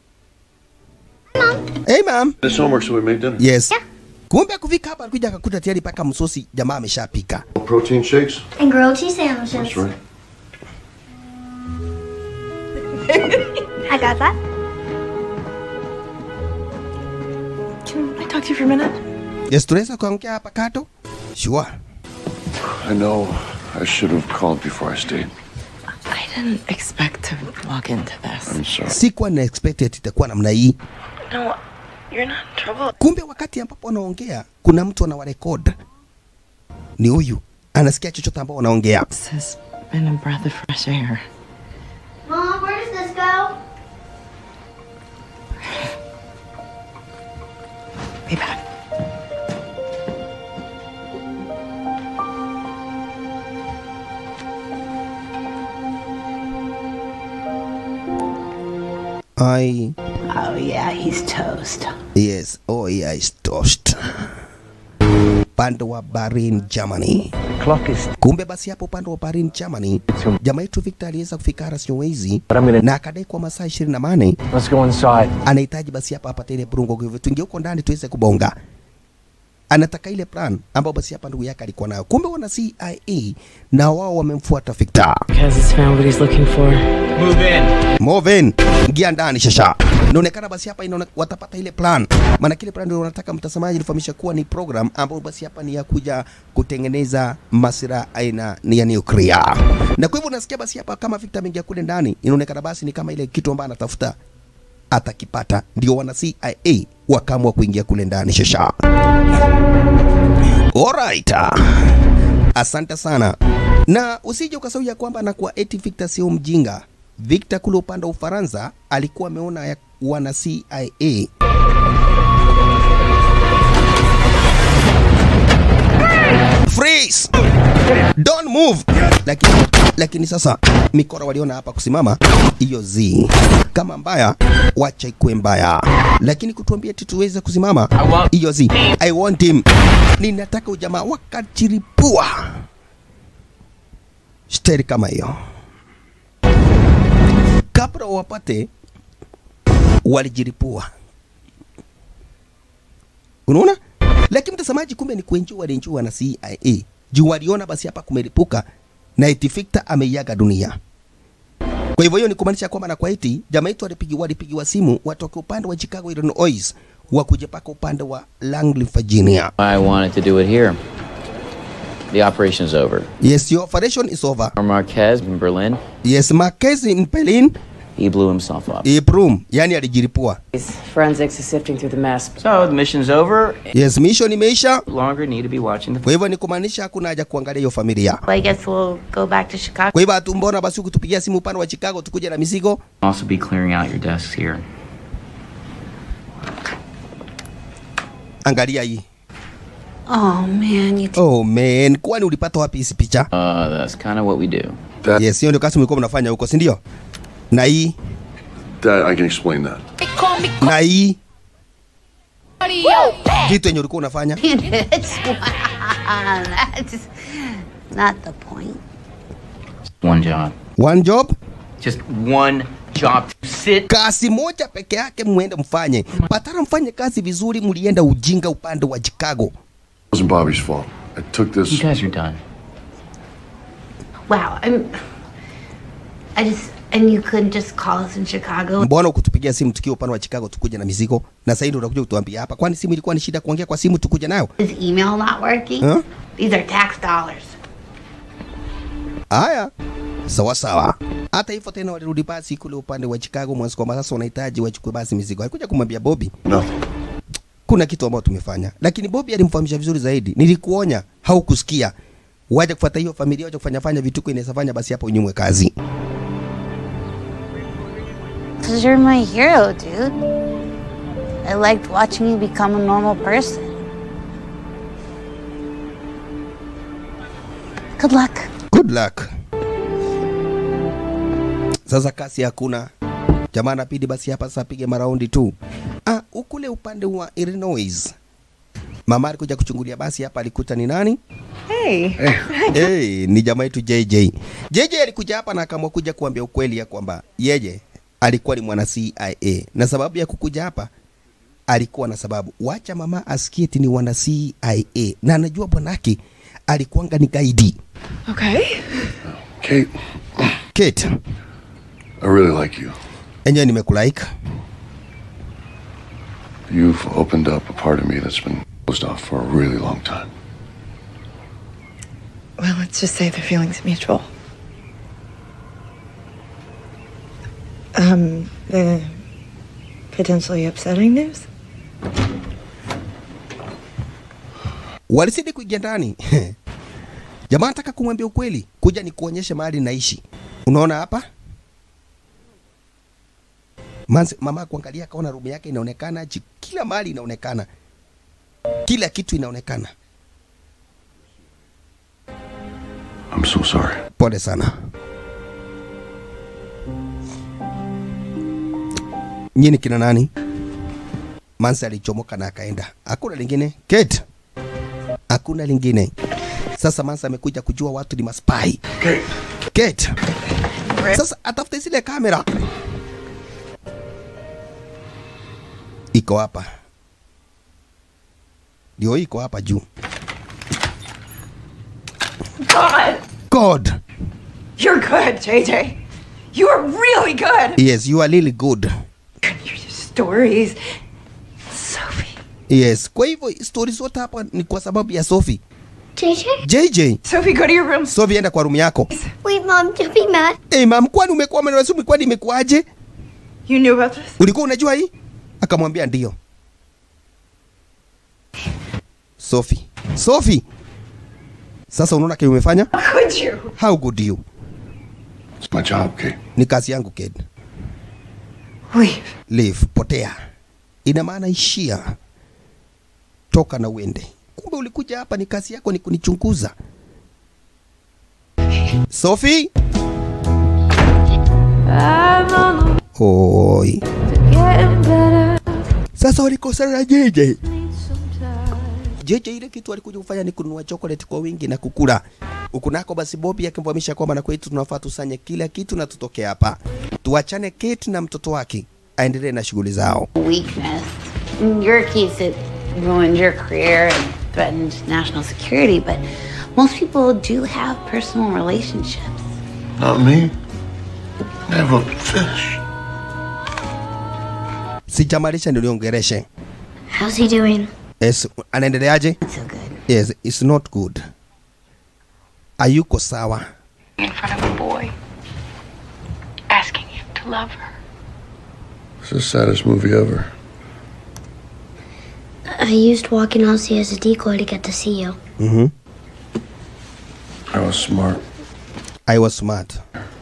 Hey ma'am. This homework so we make dinner. Yes. Kumbe kufika hapa alikuja akakuta tayari paka msosi jamaa ameshapika. Protein shakes. And grilled cheese sandwiches. That's right. I got that. Can I talk to you for a minute? Yes, tunaweza kuongea hapa kato? Sure. I know I should have called before I stayed. I didn't expect to walk into this. I'm sorry. Sikuwa na expected itakuwa namna hii. No, you're not in trouble. Kumbe wakati ambapo wanaongea kuna mtu anawarekod. Ni huyu. Anasikia chochote ambao wanaongea. This has been a breath of fresh air. Mom, where does this go? Be back. I Oh, yeah, he's toast. Yes, oh yeah, is toast. Upande wa Berlin, Germany. Clock is Kumbe basi hapo upande wa Berlin, Germany, jamaa yetu Victor aliweza kufika Harris Nyowezi But I'm gonna- na akadai kwa masaa 28 Let's go inside. anahitaji basi hapa apate ile brungo, kwa hivyo tuingie huko ndani tuweze kubonga. Anataka ile plan ambayo basi hapa ndugu yake alikuwa nayo. Kumbe wana CIA na wao wamemfuata Victor. Kaz has found what he's looking for. Move in. Moven, ingia ndani shasha. Inaonekana basi hapa inaone, watapata ile plan. Maana kile plan ndio wanataka mtazamaji nifahamisha kuwa ni program ambayo basi hapa ni ya kuja kutengeneza masira aina ni ya nuclear. Na kwa hivyo unasikia basi hapa kama Victor ameingia kule ndani, inaonekana basi ni kama ile kitu ambayo anatafuta atakipata. Ndio wana CIA wakaamua kuingia kule ndani shasha. Alright. Asante sana. Na usije ukasahau ya kwamba anakuwa eti Victor sio mjinga. Victor kule upande wa Ufaransa alikuwa ameona ya wana CIA Freeze! Don't move! Lakini, lakini sasa mikora waliona hapa kusimama hiyo z kama mbaya, wacha ikuwe mbaya, lakini kutuambia eti tuweze kusimama hiyo z I want him. Ninataka ujamaa wakachiripua steri kama hiyo kabla wapate walijiripua. Unaona? Lakini mtazamaji, kumbe ni kuenjua walenjua na CIA juu waliona basi hapa kumelipuka na eti Victor ameiaga dunia. Kwa hivyo hiyo ni kumaanisha kwamba na kwa eti jamaa yetu walipigiwa walipigiwa simu watoke upande wa Chicago Illinois wakuje paka upande wa Langley Virginia. I wanted to do it here. The operation is over. Yes, your operation is over. Marquez in Berlin, Yes, Marquez in Berlin, he blew himself up. Ibrum, yani alijiripua. Forensics is sifting through the mess. So the mission's over. Yes, mission imeisha. No longer need to be watching the. Kwa hivyo ni kumaanisha hakuna haja kuangalia hiyo familia. Well, I guess we'll go back to Chicago. Kwa hivyo hatumbona basi kutupigia simu upande wa Chicago tukuje na mizigo. Also be clearing out your desks here. Angalia hii. Oh man, you Oh man, kwani ulipata wapi hizi picha? Uh, that's kind of what we do. Yes, hiyo ndio kazi mlikuwa mnafanya huko, si ndio? Na hii That I can explain that. na hii vitu yenye ulikuwa unafanya. it's that's not the point. One job. One job, Just one job. Sit. kazi moja peke yake muende mfanye. Patara mfanye kazi vizuri, mlienda ujinga upande wa Chicago. It wasn't Bobby's fault. I took You this. guys are done. Wow, I'm. I just. And you couldn't just call us in Chicago. Mbona ukutupigia simu tukiwa upande wa Chicago tukuja na mizigo, na sasa ndio unakuja kutuambia hapa? Kwani simu ilikuwa ni shida kuongea kwa simu tukuja nayo? Is email not working? Huh? These are tax dollars. Haya, sawa sawa. Hata hivyo tena walirudi basi kule upande wa Chicago mwanzo, kwamba sasa wanahitaji wachukue basi mizigo. Alikuja kumwambia Bobby Nothing. kuna kitu ambacho tumefanya, lakini Bobby alimfahamisha vizuri zaidi. Nilikuonya, haukusikia. Waje kufuata hiyo familia, waje kufanya fanya vituko inaweza fanya, basi hapo unyimwe kazi. Because you're my hero, dude. I liked watching you become a normal person. Good luck. Good luck. Sasa kasi hakuna. Jamaa anapidi basi hapa sasa apige maraundi tu. Ah, ukule upande wa Illinois. Mama alikuja kuchungulia basi hapa alikuta ni nani? Hey. hey, ni jamaa yetu JJ. JJ alikuja hapa na akaamua kuja kuambia ukweli ya kwamba yeye alikuwa ni mwana CIA na sababu ya kukuja hapa alikuwa na sababu. Wacha mama asikie eti ni wana CIA na anajua bwanake alikuwanga ni gaidi. Okay. Kate, Kate, I really like you. enyewe nimekulaika. You've opened up a part of me that's been closed off for a really long time. Well, let's just say the feeling's mutual. Um, the potentially upsetting news? Walizidi kuingia ndani. Jamaa anataka kumwambia ukweli, kuja ni kuonyeshe mahali naishi. Unaona hapa? Manzi, mama kuangalia akaona rumu yake inaonekana, ji- kila mahali inaonekana, kila kitu inaonekana. I'm so sorry. Pole sana. Nyini kina nani? Mansi alichomoka na akaenda. Hakuna lingine. Kate. Hakuna lingine. Sasa Mansi amekuja kujua watu ni maspai. Kate. Kate. Sasa atafute zile kamera. Iko hapa. Ndio iko hapa juu. God! God. You're good, JJ. You are really good. Yes, you are really good. Stories. Sophie. Yes. Kwa hivyo stori zote hapa ni kwa sababu ya Sophie. JJ? JJ. Sophie, go to your room. Sophie, enda kwa room yako. Wait, Mom, don't be mad. Hey, mam, kwani umekuwa mwanasumu kwani imekuaje? You knew about this? Ulikuwa unajua hii? Akamwambia ndio. Sophie. Sophie. Sasa unaona kile umefanya? Could you? How good you? It's my job, Kate. Ni kazi yangu kid. Leave. Leave, potea. Ina maana ishia. Toka na uende. Kumbe ulikuja hapa ni kazi yako ni kunichunguza. Sophie? Oi. Sasa walikosana na JJ. JJ ile kitu alikuja kufanya ni kununua chocolate kwa wingi na kukula. Huku nako basi Bobby akimfahamisha kwamba na kwetu tunafaa tusanye kila kitu na tutoke hapa. Tuachane Kate na mtoto wake aendelee na shughuli zao. Weakness. In your case, it ruined your career and threatened national security, but most people do have personal relationships. Not me. Never fish. Sijamalisha niliongereshe. How's he doing? Yes, anaendeleaje? Yes, it's not good. Hayuko sawa. in front of a boy, asking him to love her. It's the saddest movie ever. I used walking Ozzy as a decoy to get to see you. Mm-hmm. I was smart. I was smart.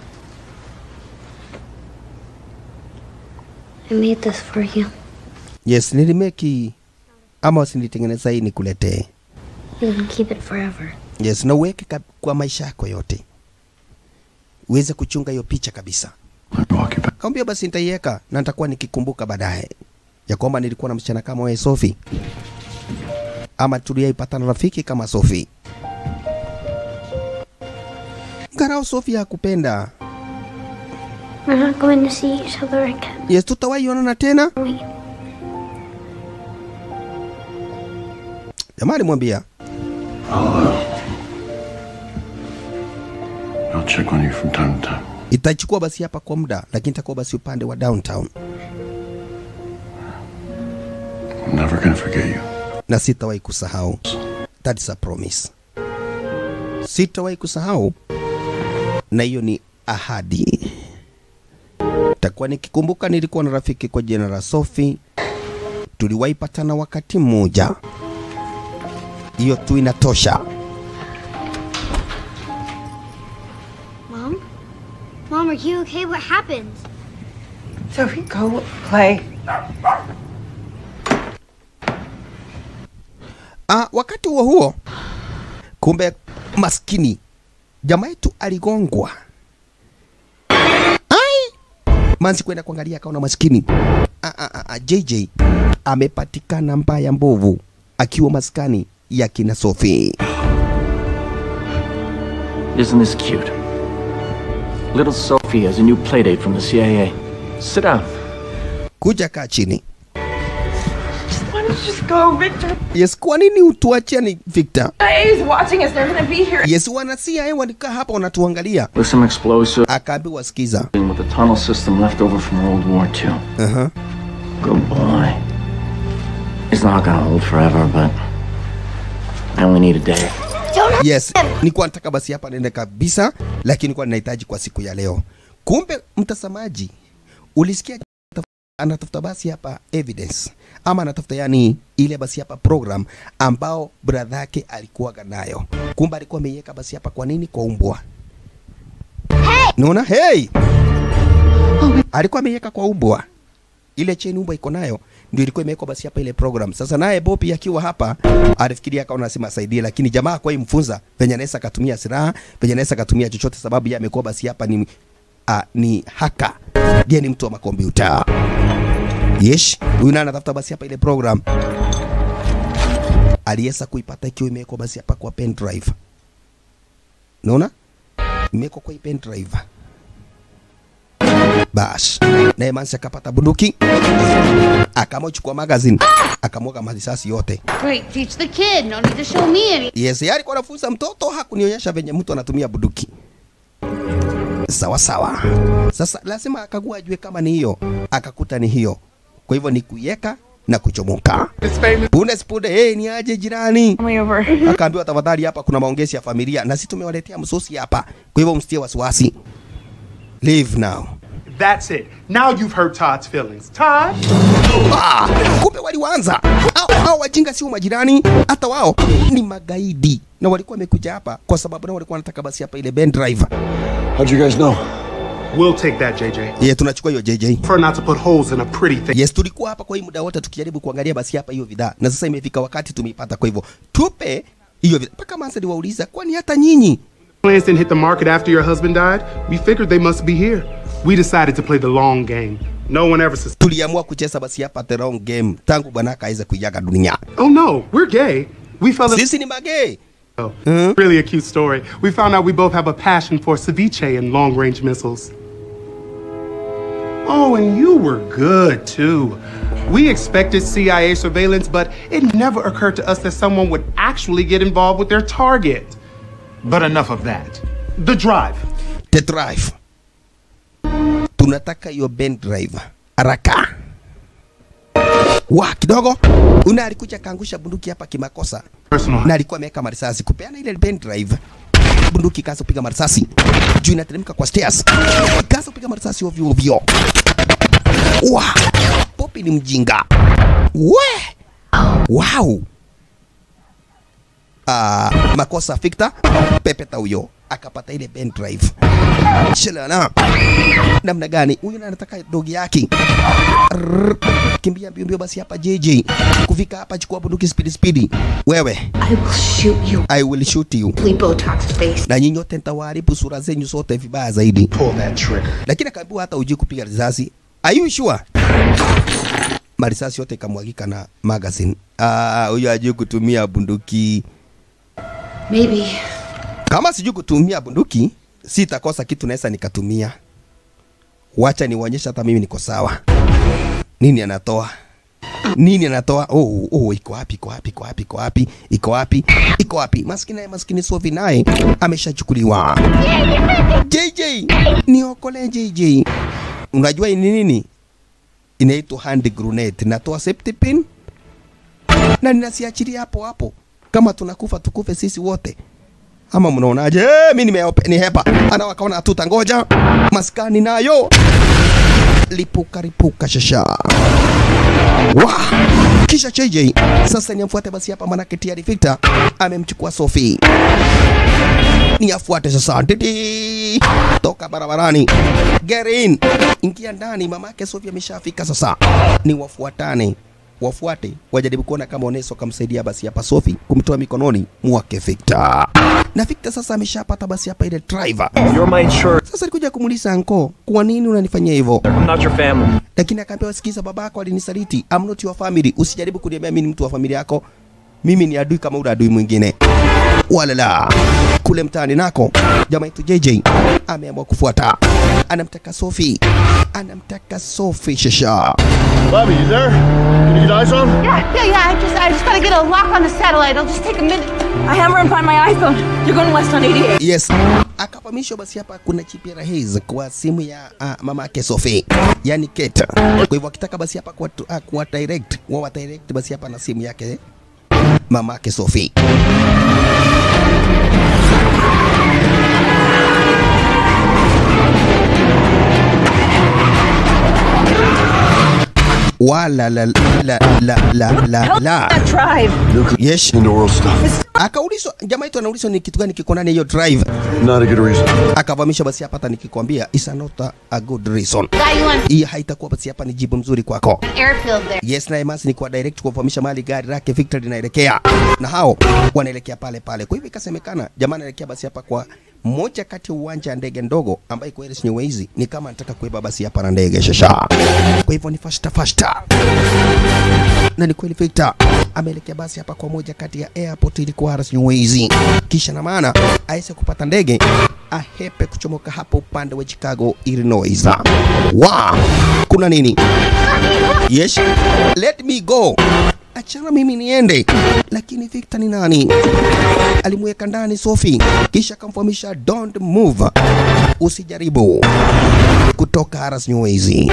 I made this for you. Yes, nilimeki ama usinitengeneza hii nikuletee. You can keep it forever. Yes, na uweke ka- kwa maisha yako yote, uweze kuchunga hiyo picha kabisa. Kaambia basi nitaiweka na nitakuwa nikikumbuka baadaye ya kwamba nilikuwa na msichana kama wewe Sophie, ama tuliyaipata na rafiki kama Sophie. Ngarao Sophie hakupenda. We're not going to see each other again. Yes, tutawahi onana tena. Jamaa alimwambia I'll, uh, I'll I'll check on you from time to time. Itachukua basi hapa kwa muda, lakini itakuwa basi upande wa downtown, I'm never gonna forget you. na sitawahi kusahau. That is a promise. Sitawahi kusahau, na hiyo ni ahadi. Takuwa nikikumbuka nilikuwa na rafiki kwa jina la Sophie, tuliwahi patana wakati mmoja. Hiyo tu inatosha. Mom? Mom, are you okay? What happened? Sophie, go play. Ah, wakati huo huo, kumbe maskini jamaa yetu aligongwa. Ai! Manzi kwenda kuangalia akaona maskini. Ah, ah, ah, ah, JJ amepatikana mbaya mbovu akiwa maskani ya kina Sophie. Isn't this cute? Little Sophie has a new playdate from the CIA. Sit down. Kuja kaa chini. Why don't you just go, Victor? Yes, kwa nini utuachia ni Victor? He's watching us. They're gonna be here. Yes, wana CIA walikaa hapa wanatuangalia. With some explosive. Akaambiwa sikiza. With the tunnel system left over from World War II. Uh-huh. Good boy. It's not gonna hold forever, but I only need a day. Yes, nilikuwa nataka basi hapa nende kabisa, lakini nilikuwa ninahitaji kwa siku ya leo. Kumbe mtazamaji, ulisikia taf- anatafuta basi hapa evidence ama anatafuta yani ile basi hapa program ambao brother yake alikuwaga nayo. Kumbe alikuwa ameiweka basi hapa kwa nini kwa umbwa. Naona hey! Alikuwa ameiweka kwa umbwa. Ile chain umbwa iko nayo ndio ilikuwa imewekwa basi hapa ile program. Sasa naye Bopi akiwa hapa alifikiria akaona nasema asaidie, lakini jamaa kwa imfunza venye anaweza akatumia silaha, venye anaweza akatumia chochote, sababu yeye amekuwa basi hapa ni uh, ni haka, yeye ni mtu wa makompyuta. Yes, huyu naye anatafuta basi hapa ile program aliweza kuipata ikiwa imewekwa basi hapa kwa pen drive. Unaona? Imewekwa kwa hii pen drive. Bas, naye Mansi akapata bunduki akaamua kuchukua magazine akamwaga marisasi yote. Great, teach the kid. No need to show me any. Yes, yeye alikuwa anafunza mtoto, hakunionyesha venye mtu anatumia bunduki. Sawa sawa. Sasa lazima akagua ajue kama ni hiyo, akakuta ni hiyo. Kwa hivyo ni kuiweka na kuchomoka. Punde sipunde, hey, ni aje jirani? Akaambiwa tafadhali, hapa kuna maongezi ya familia na sisi tumewaletea msosi hapa, kwa hivyo msitie wasiwasi. Leave now. That's it. Now you've hurt Todd's feelings. Todd? Ah, kumbe waliwaanza hao hao wajinga sio majirani, hata wao ni magaidi, na walikuwa wamekuja hapa kwa sababu nao walikuwa wanataka basi hapa ile Ben driver. How'd you guys know? We'll take that, JJ. Yeah, tunachukua hiyo JJ. For not to put holes in a pretty thing. Yes, tulikuwa hapa kwa hii muda wote tukijaribu kuangalia basi hapa hiyo bidhaa, na sasa imefika wakati tumeipata. Kwa hivyo tupe hiyo bidhaa. Mpaka Mansa aliwauliza, kwani hata nyinyi Plans didn't hit the market after your husband died. We figured they must be here. We decided to play the long game. No one ever sus- tuliamua kucheza basi hapa the wrong game tangu bwanaka aweze kuiaga dunia. Oh no, we're gay. We fell in- Sisi ni magay. Oh, really a cute story. We found out we both have a passion for ceviche and long range missiles. Oh, and you were good too. We expected CIA surveillance, but it never occurred to us that someone would actually get involved with their target. But enough of that. The drive. The drive. Tunataka hiyo Ben drive haraka. Wa kidogo una alikuja kaangusha bunduki hapa kimakosa, na alikuwa ameweka marisasi kupeana ile Ben drive bunduki kaanza kupiga marisasi juu inateremka kwa stairs, kaanza kupiga marisasi ovyo ovyo. Wa Popi ni mjinga we, wow. Ah, makosa fikta pepeta huyo akapata ile pen drive shalana namna gani huyu na anataka dogi yake Rrrr. kimbia mbio mbio basi hapa JJ kufika hapa chukua bunduki speed speed wewe I will shoot you. I will shoot you Botox face. na nyinyi wote nitawaharibu sura zenyu zote vibaya zaidi pull that trigger lakini akaambiwa hata ujui kupiga risasi are you sure marisasi yote ikamwagika na magazine ah huyo ajui kutumia bunduki Maybe. kama sijui kutumia bunduki sitakosa kitu naweza nikatumia wacha niwaonyesha hata mimi niko sawa nini anatoa nini anatoa oh, oh, iko wapi iko wapi iko wapi iko wapi iko wapi iko wapi maskini naye maskini Sophie naye ameshachukuliwa JJ niokole JJ unajua hii ni nini inaitwa hand grenade natoa safety pin na ninasiachilia hapo hapo kama tunakufa tukufe sisi wote ama mnaonaje eh, mimi nimeope ni hepa ana wakaona tutangoja maskani nayo lipuka lipuka shasha wa kisha JJ sasa ni amfuate basi hapa manake tayari Victor amemchukua Sophie ni afuate sasa Didi. toka barabarani get in ingia ndani mamake Sophie ameshafika sasa ni wafuatane wafuate wajaribu kuona kama Oneso kamsaidia basi hapa Sophie kumtoa mikononi mwake Victor na Victor sasa ameshapata basi hapa ile driver You're my insurance. sasa alikuja kumuuliza anko, kwa nini unanifanyia hivyo? I'm not your family. Lakini akaambiwa, sikiza, babako alinisaliti, I'm not your family. Usijaribu kuniambia mimi ni mtu wa familia yako, mimi ni adui kama ule adui mwingine. Walala kule mtaani nako, jamaa yetu JJ ameamua kufuata, anamtaka Sophie, anamtaka Sophie shasha. Bobby, you there? Can you get eyes on? Yeah, yeah, yeah. I just, I just gotta get a lock on the satellite. It'll just take a minute. I hammer and find my iPhone. You're going west on 88. Yes. Akafahamishwa basi hapa kuna chip ya Rahiz kwa simu ya uh, mama yake Sophie, yani Kate. Kwa hivyo akitaka basi hapa kwa, uh, kwa direct, wawa direct basi hapa na simu yake mama yake Sophie. wala la la la la la la drive. yes Into world stuff. akaulizwa jamaa yetu anaulizwa ni kitu gani kiko ndani ya hiyo drive Not a good reason. akavamisha basi hapa hata nikikwambia is not a, a good reason Guy, you want hii haitakuwa basi hapa ni jibu mzuri kwako airfield there. yes na Emasi ni kwa direct kuwafahamisha mali gari lake Victor linaelekea na hao wanaelekea pale pale. Kwa hivyo ikasemekana jamaa anaelekea basi hapa kwa moja kati ya uwanja wa ndege ndogo ambayo iko Ellis Nyewezi, ni kama anataka kuiba basi hapa na ndege shasha. Kwa hivyo ni fasta fasta, na ni kweli Victor ameelekea basi hapa kwa moja kati ya airport ilikuwa Ellis Nyewezi, kisha na maana aweze kupata ndege ahepe kuchomoka hapo upande wa Chicago, Illinois. Wow, kuna nini? Yes, let me go. Achana mimi niende. Lakini Victor ni nani? Alimweka ndani Sophie, kisha akamfahamisha don't move, usijaribu kutoka Haras Nyewezi.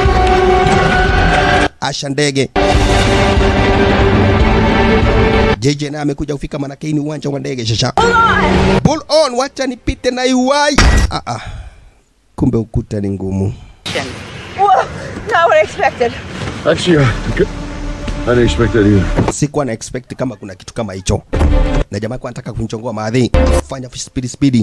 Asha ndege JJ naye amekuja kufika manake hii ni uwanja wa ndege shasha. Pull on, wacha nipite na iwai. Ah, ah. Kumbe ukuta ni ngumu. Whoa, not what I expected. Actually, uh, good. I didn't expect that either. sikuwa na expect kama kuna kitu kama hicho, na jamaa alikuwa anataka kunichongoa maadhi, fanya spidi spidi,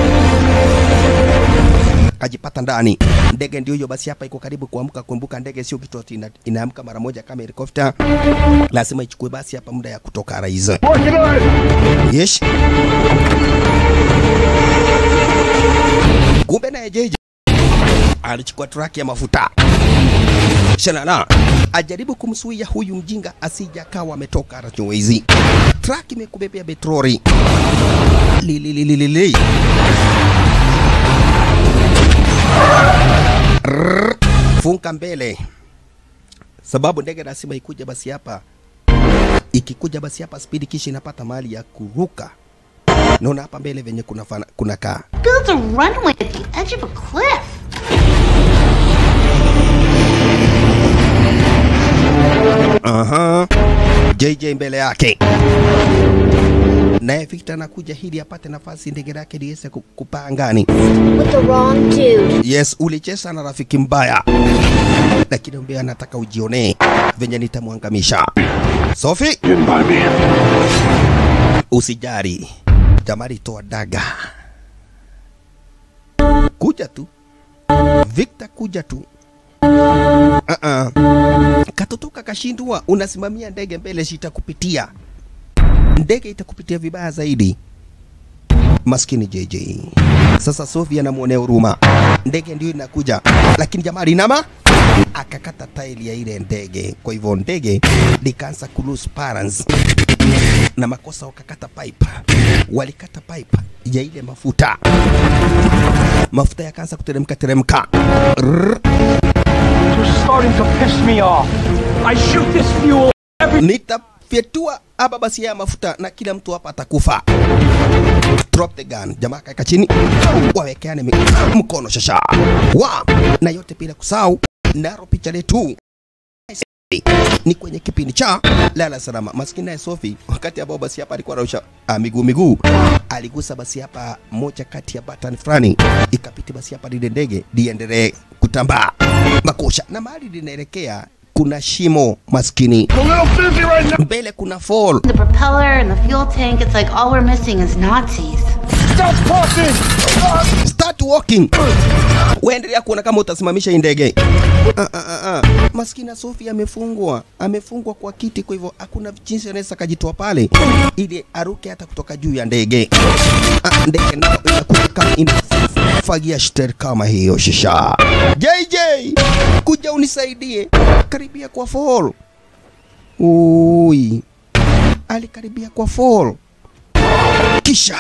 kajipata ndani. Ndege ndio hiyo basi, hapa iko karibu kuamka. Kumbuka ndege sio kitu ati ina, inaamka mara moja kama helikopta, lazima ichukue basi hapa muda ya kutoka rais. Yes. Kumbe naye JJ alichukua traki ya mafuta Shalala ajaribu kumsuia huyu mjinga asija akawa ametoka Rachowezi. Truck imekubebea petroli lilililili Rrrr. funka mbele, sababu ndege lazima ikuja basi hapa. Ikikuja basi hapa spidi, kisha inapata mahali ya kuruka. Naona hapa mbele venye kuna, fana, kuna kaa Built a runway at the edge of a cliff. Aha. JJ mbele yake naye Victor anakuja ili apate nafasi ndege lake liweze ku- kupaa angani. With the wrong dude. Yes, ulicheza na rafiki mbaya, lakini mbea anataka ujionee venye nitamwangamisha. Sophie, usijari, jamari, toa daga, kuja tu Victor, kuja tu. Uh-uh. Katoto kakashindwa, unasimamia ndege mbele, sitakupitia ndege itakupitia vibaya zaidi. Maskini JJ. Sasa Sophie anamwonea huruma, ndege ndio inakuja, lakini jamaa linama akakata tairi ya ile ndege. Kwa hivyo ndege likaanza ku lose balance na makosa, wakakata pipe, walikata pipe ya ile mafuta, mafuta yakaanza kuteremka teremka. Rrrr. You're starting to piss me off. I shoot this fuel. nitafyetua hapa basi ya mafuta na kila mtu hapa atakufa drop the gun jamaa kaeka chini wawekeane mi- mkono shasha wa na yote bila kusahau naro picha letu ni kwenye kipindi cha lala salama maskini naye sofi wakati ambao basi hapa alikuwa anaosha ah, miguu miguu aligusa basi hapa moja kati ya button fulani ikapiti basi hapa lile ndege liendelee kutambaa makosha na mahali linaelekea kuna shimo maskini mbele kuna fall The propeller and the fuel tank, it's like all we're missing is Nazis. Stop walking! Start walking! Uendelea kuona kama utasimamisha hii ndege. Ah, ah, ah, ah. Maskini Sofi amefungwa, amefungwa kwa kiti, kwa hivyo hakuna jinsi anaweza akajitoa pale ili aruke hata kutoka juu ya ndege. Ah, ndege nayo inakuja kama inafagia shter kama hiyo shisha. JJ, kuja unisaidie, karibia kwa fall. Ui, alikaribia kwa fall kisha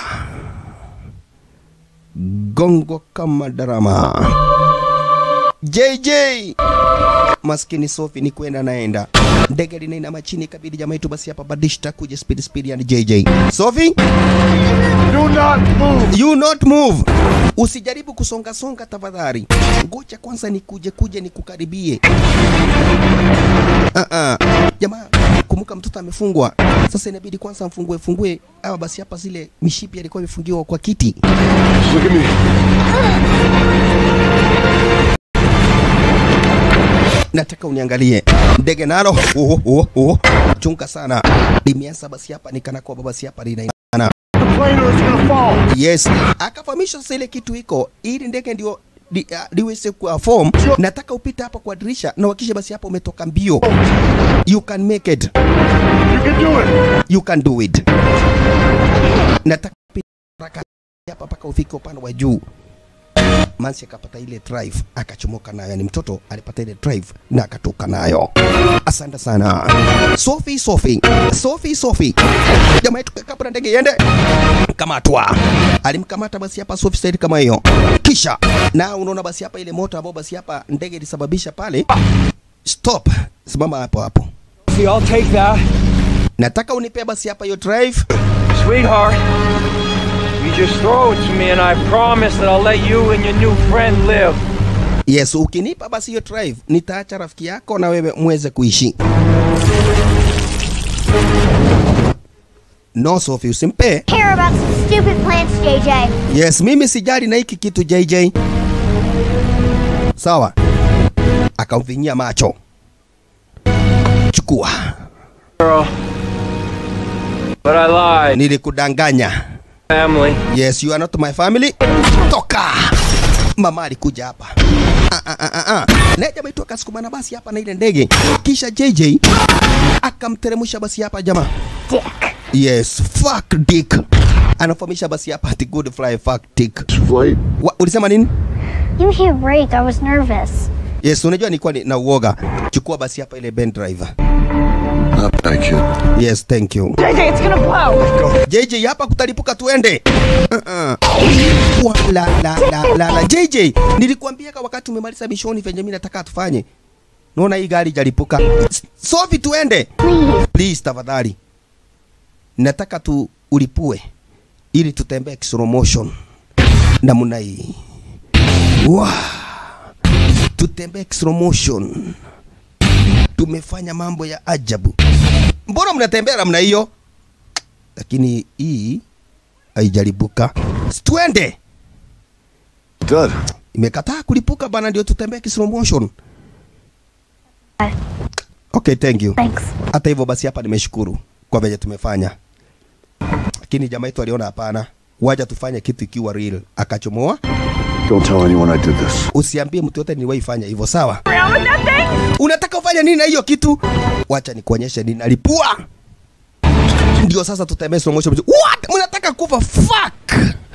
gongo kama darama. JJ maskini Sofi ni kwenda naenda ndege linainama chini, ikabidi jamaa yetu basi hapa badishta kuja speed speed, yani JJ Sofi, do not move, you not move, usijaribu kusonga songa tafadhali, ngoja kwanza nikuje kuje nikukaribie. Ah ah, jamaa kumbuka mtoto amefungwa, sasa inabidi kwanza mfungue fungue ama basi hapa zile mishipi alikuwa imefungiwa kwa kiti. Look at me. nataka uniangalie ndege nalo oh, oh, oh. chunga sana limeanza basi hapa nikana kwa basi hapa linainana yes akafahamisha sasa ile kitu iko ili ndege ndio li, uh, liweze kuwa form nataka upite hapa kwa dirisha na wakisha basi hapa umetoka mbio you can make it you can do it you can do it nataka upite haraka hapa mpaka ufike upande wa juu Mansi akapata ile drive akachomoka nayo, yani mtoto alipata ile drive na akatoka nayo. Asante sana Sophie, Sophie, Sophie, Sophie, jamaa yetu kabla ndege iende, kamatwa. Alimkamata basi hapa Sophie Said kama hiyo, kisha na unaona basi hapa ile moto ambao basi hapa ndege ilisababisha pale. Stop, simama hapo hapo. See, I'll take that. Nataka unipe basi hapa hiyo drive. Sweetheart, you just throw it to me and I promise that I'll let you and your new friend live. Yes, ukinipa basi hiyo drive, nitaacha rafiki yako na wewe muweze kuishi. No, Sophie, usimpe. Care about some stupid plants, JJ. Yes, mimi sijali na hiki kitu JJ. Sawa. Akamvinyia macho. Chukua. Girl. But I lied. Nilikudanganya. Family. Yes, you are not my family. Toka. Mama alikuja hapa. Ah, ah, ah, ah, ah. Na jamaa itu akasukumana basi hapa na ile ndege. Kisha JJ akamteremsha basi hapa jamaa. Dick. Yes, fuck dick. Anafahamisha basi hapa ati good fly fuck dick. Flight. Wa, ulisema nini? Give me a break. I was nervous. Yes, unajua nilikuwa ni- na uoga. Chukua basi hapa ile Ben driver. Not bad, kid. Yes, thank you. JJ, it's gonna blow. JJ hapa kutalipuka tuende. Uh-uh. Wa, la, la, la, la, la. JJ, nilikuambia kwa wakati umemaliza mishoni venye mimi nataka tufanye. Naona hii gari jalipuka. Sofi tuende. Please. Please tafadhali. Nataka tu ulipue ili tutembee slow motion namna hii. Wow. Tutembee slow motion. Tumefanya mambo ya ajabu. Mbona mnatembea namna hiyo? Lakini hii haijalipuka. Si Twende. Dad. Imekataa kulipuka bana, ndio tutembee slow motion. Okay, thank you. Thanks. Hata hivyo basi hapa nimeshukuru kwa venye tumefanya, lakini jamaa yetu aliona hapana, waja tufanye kitu ikiwa real, akachomoa. Don't tell anyone I did this. Usiambie mtu yote niliwahi fanya hivyo, sawa? Unataka ufanye nini na hiyo kitu? Wacha nikuonyeshe ninalipua. Ndio sasa tutembee slow motion. What? Mnataka kufa? Fuck!